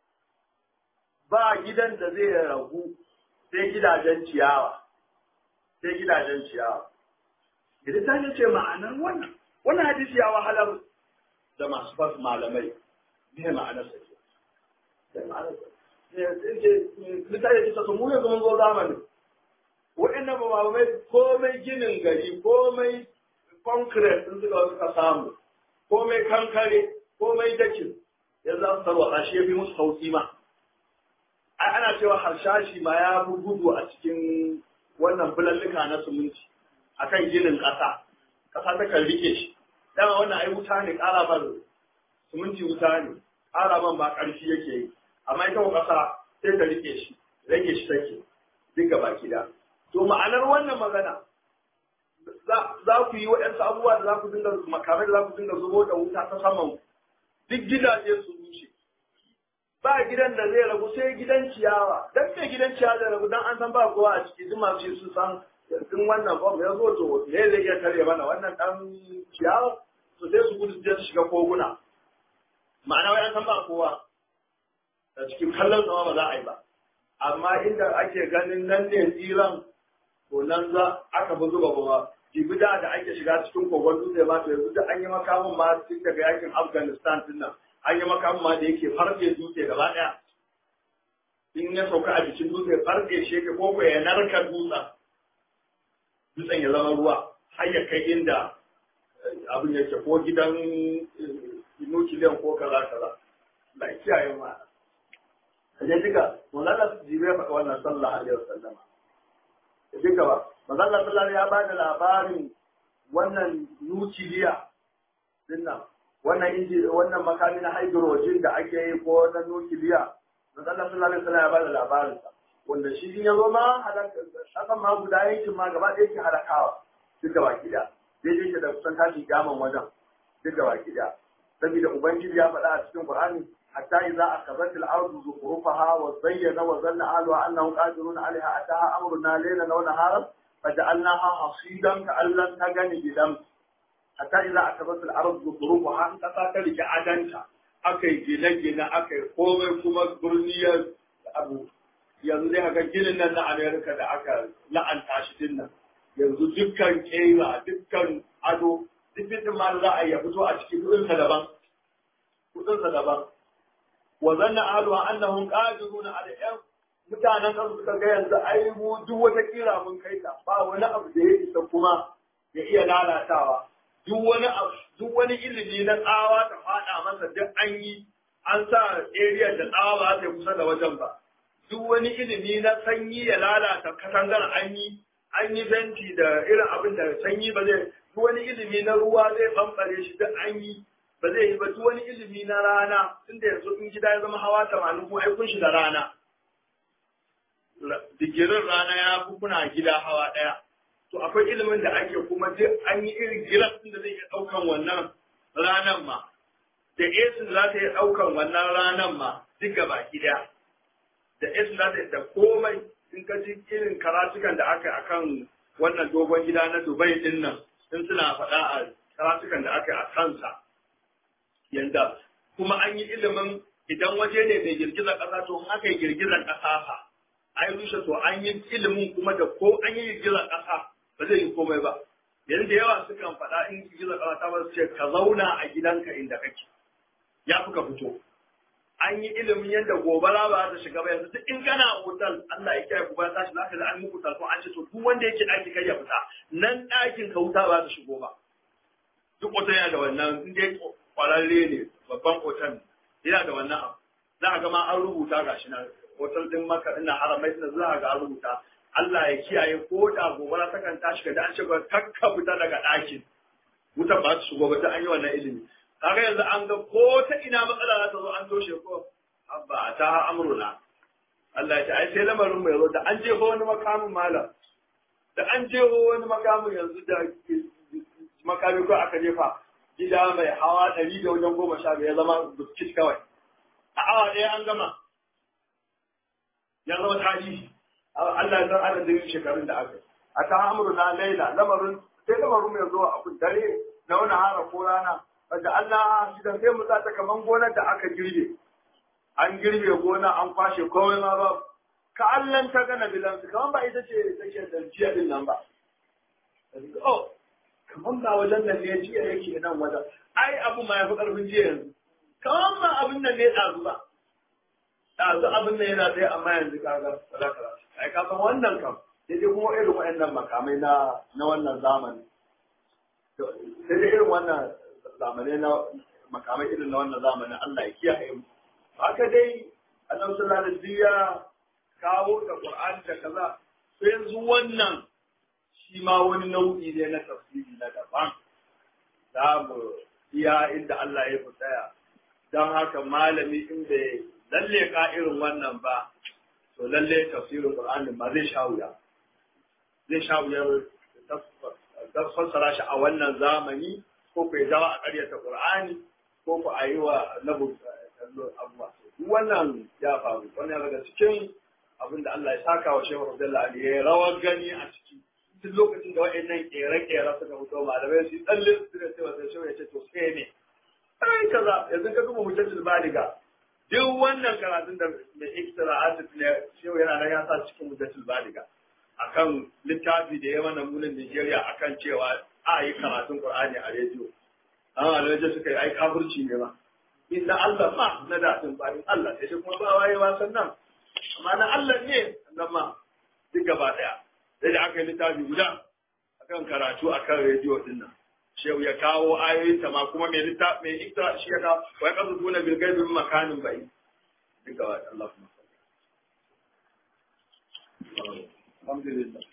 ba gidan da zai ragu sai gidajen ciyawa sai gidajen ciyawa idan ta ce ma'anar wannan wannan hadisi ya wahalar da masu fas malamai ne ma'anar sa ke sai ma'anar sa mutane su mu yanzu mun zo zamanin wa'annan ba malamai komai ginin gari komai concrete din suka suka samu komai kankare komai dakin ya za su tarwata shi ya fi musu sauki ma ai ana cewa harshashi ma ya fi gudu a cikin wannan bulallika na suminti akan ginin ƙasa ƙasa ta kan rike shi dama wannan ai wuta ne ƙara man suminti wuta ne ƙara man ba ƙarfi yake yi amma ita ko ƙasa sai ta rike shi rage shi take duka baki da to ma'anar wannan magana za ku yi waɗansu abubuwa da za ku dinga makamai da za ku dinga zubo da wuta ta saman duk gidaje su rushe ba gidan da zai ragu sai gidan ciyawa dan me gidan ciyawa da ragu dan an san ba kowa a ciki duk masu su san in wannan bom ya zo to me zai iya tare mana wannan dan ciyawa to sai su gudu su shiga koguna ma'ana wai an san ba kowa a cikin kallon sama ba za a yi ba amma inda ake ganin nan ne tsiran to nan za aka fi zuba kuma jibida da ake shiga cikin kogon dutse ba to yanzu da an yi makamin ma tun daga yakin afghanistan din nan an yi makamin ma da yake farfe dutse gaba ɗaya in ya sauka a jikin dutse farfe shi yake ko ya narka dutsen dutsen ya zama ruwa har ya kai inda abin yake ko gidan nukiliyan ko kaza kaza da kiyaye ma kaje duka mulala su jibe faɗa wannan sallah alaihi wasallama duka ba manzon sallallahu ya ba da labarin wannan nukiliya dinnan wannan inji wannan makami na hydrogen da ake yi ko na nukiliya manzon sallallahu alaihi wasallam ya ba da labarin sa wanda shi in ya zo ma halaka akan ma guda yankin ma gaba ɗaya ke halakawa duka baki da daidai ke da kusan tashin kyaman wajen duka baki da saboda ubangiji ya faɗa a cikin qur'ani حتى إذا أخذت الأرض زخرفها وزين وظن أهلها أنهم قادرون عليها أتاها أمرنا ليلا ونهارا فجعلناها حصيدا كأن لم تغن بدم حتى إذا أخذت الأرض زخرفها أنت تاتلك أدنك أكي جنا جنا أكي قومي كما برنية أبو yanzu dai haka ginin nan na Amerika da aka la'anta shi din nan yanzu dukkan kera dukkan ado duk fitin ma za a yi fito a cikin kudinsa daban kudinsa daban wa zanna ahluha annahum qadiruna ala yan mutanen kan suka ga yanzu ai mu duk wata kira mun kai ta ba wani abu da ya isa kuma ya iya lalatawa duk wani abu duk wani ilimi na tsawa ta fada masa duk an yi an sa area da tsawa ba ta kusa da wajen ba duk wani ilimi na sanyi ya lalata katangar an yi an yi fenti da irin abin da sanyi ba zai duk wani ilimi na ruwa zai bambare shi duk an yi ba zai yi ba duk wani ilimi na rana tunda yanzu in gida ya zama hawa tamanin kuma ai kun shi da rana digirin rana ya fi kuna gida hawa ɗaya to akwai ilimin da ake kuma duk an yi irin gilas ɗin da zai iya ɗaukan wannan ranan ma da esin za ta iya ɗaukan wannan ranan ma duk gaba gida da esin za ta da komai in ka ji irin karatukan da aka akan wannan dogon gida na dubai ɗin nan in suna faɗa a karatukan da aka a kansa yanda kuma an yi ilimin idan waje ne mai girgizar ƙasa to in aka yi girgizar ƙasa fa ai rushe to an yi ilimin kuma da ko an yi girgizar ƙasa ba zai yi komai ba yanzu da yawa sukan faɗa in girgizar ƙasa ta ba su ce ka zauna a gidanka inda kake ya fi ka fito an yi ilimin yadda gobara ba ta shiga ba yanzu duk in kana hotel Allah ya kiyaye gobara ta shiga zaka ga an muku ko an ce to duk wanda yake ɗaki kai ya fita nan ɗakin ka wuta ba ta shigo ba duk hotel yana da wannan in dai kwararre ne babban hotel yana da wannan abu za a ga ma an rubuta gashi nan hotel din maka ina haramai suna za a ga an rubuta Allah ya kiyaye ko da gobara ta kan tashi ga an ce ba kakka fita daga ɗakin wutan ba ta shigo ba ta an yi wannan ilimi kaga yanzu an ga ko ta ina matsala za ta zo an toshe ko abba ta amruna Allah ya ce ai sai lamarin mu yazo da an jeho wani makamin malam da an jeho wani makamin yanzu da makami ko aka jefa gida mai hawa ɗari da wajen goma sha ya zama biskit kawai a awa ɗaya an gama ya zama tarihi Allah ya san adadin shekarun da aka a ta amruna laila lamarin sai lamarin mu yazo a dare na wani hara ko rana wanda Allah shi da sai mu ta kaman gonar da aka girbe an girbe gona an kwashe komai ma ba ka allan ta gana bilan su kaman ba ita ce take da jiya din nan ba oh kaman ba wajen nan ne jiya yake nan wajen ai abu ma yafi karfin jiya yanzu kaman ba abin nan ne ɗazu ba ɗazu abin nan yana tsaye amma yanzu kaga sadaka ai ka san wannan kam sai dai kuma irin waɗannan makamai na na wannan zamani sai dai irin wannan zamanai na makamai irin na wannan zamanin Allah ya kiyaye mu haka dai annabi sallallahu alaihi wasallam ya kawo da Qur'ani da kaza sai yanzu wannan shi ma wani nau'i ne na tafsiri na daban za mu iya inda Allah ya fi tsaya don haka malami in bai lalle ka irin wannan ba to lalle tafsirin Qur'ani ma zai sha wuya zai sha wuyar fassara shi a wannan zamani ko ku ya dawa a ƙaryata Qur'ani ko ku a yi wa nabu abuwa duk wannan ya faru wannan daga cikin abin da Allah ya saka wa Shehu Abdullah Ali ya rawar gani a ciki duk lokacin da wa'annan kere-kere suka fito malamai su tsalle su da cewa sai Shehu ya ce to sai ne ai kaza yanzu ka duba hujjatul baliga duk wannan karatun da mai iktira'at ne Shehu yana nan ya sa cikin hujjatul baliga akan littafi da ya mana munin Nigeria akan cewa a yi karatun Qur'ani a rediyo. An a rediyo suka yi ai kafirci ne ba. Inda Allah ma na daɗin bayan Allah sai shi kuma ba waye ba sannan. Amma na Allah ne nan ma duk gaba ɗaya. Sai da aka yi littafi guda akan karatu akan rediyo din nan. Shehu ya kawo ayoyin ta ma kuma mai littafi mai ikra shi ya kawo wai kasu tuna bil gaibi makanin bai. Duk gaba Allah kuma. Alhamdulillah.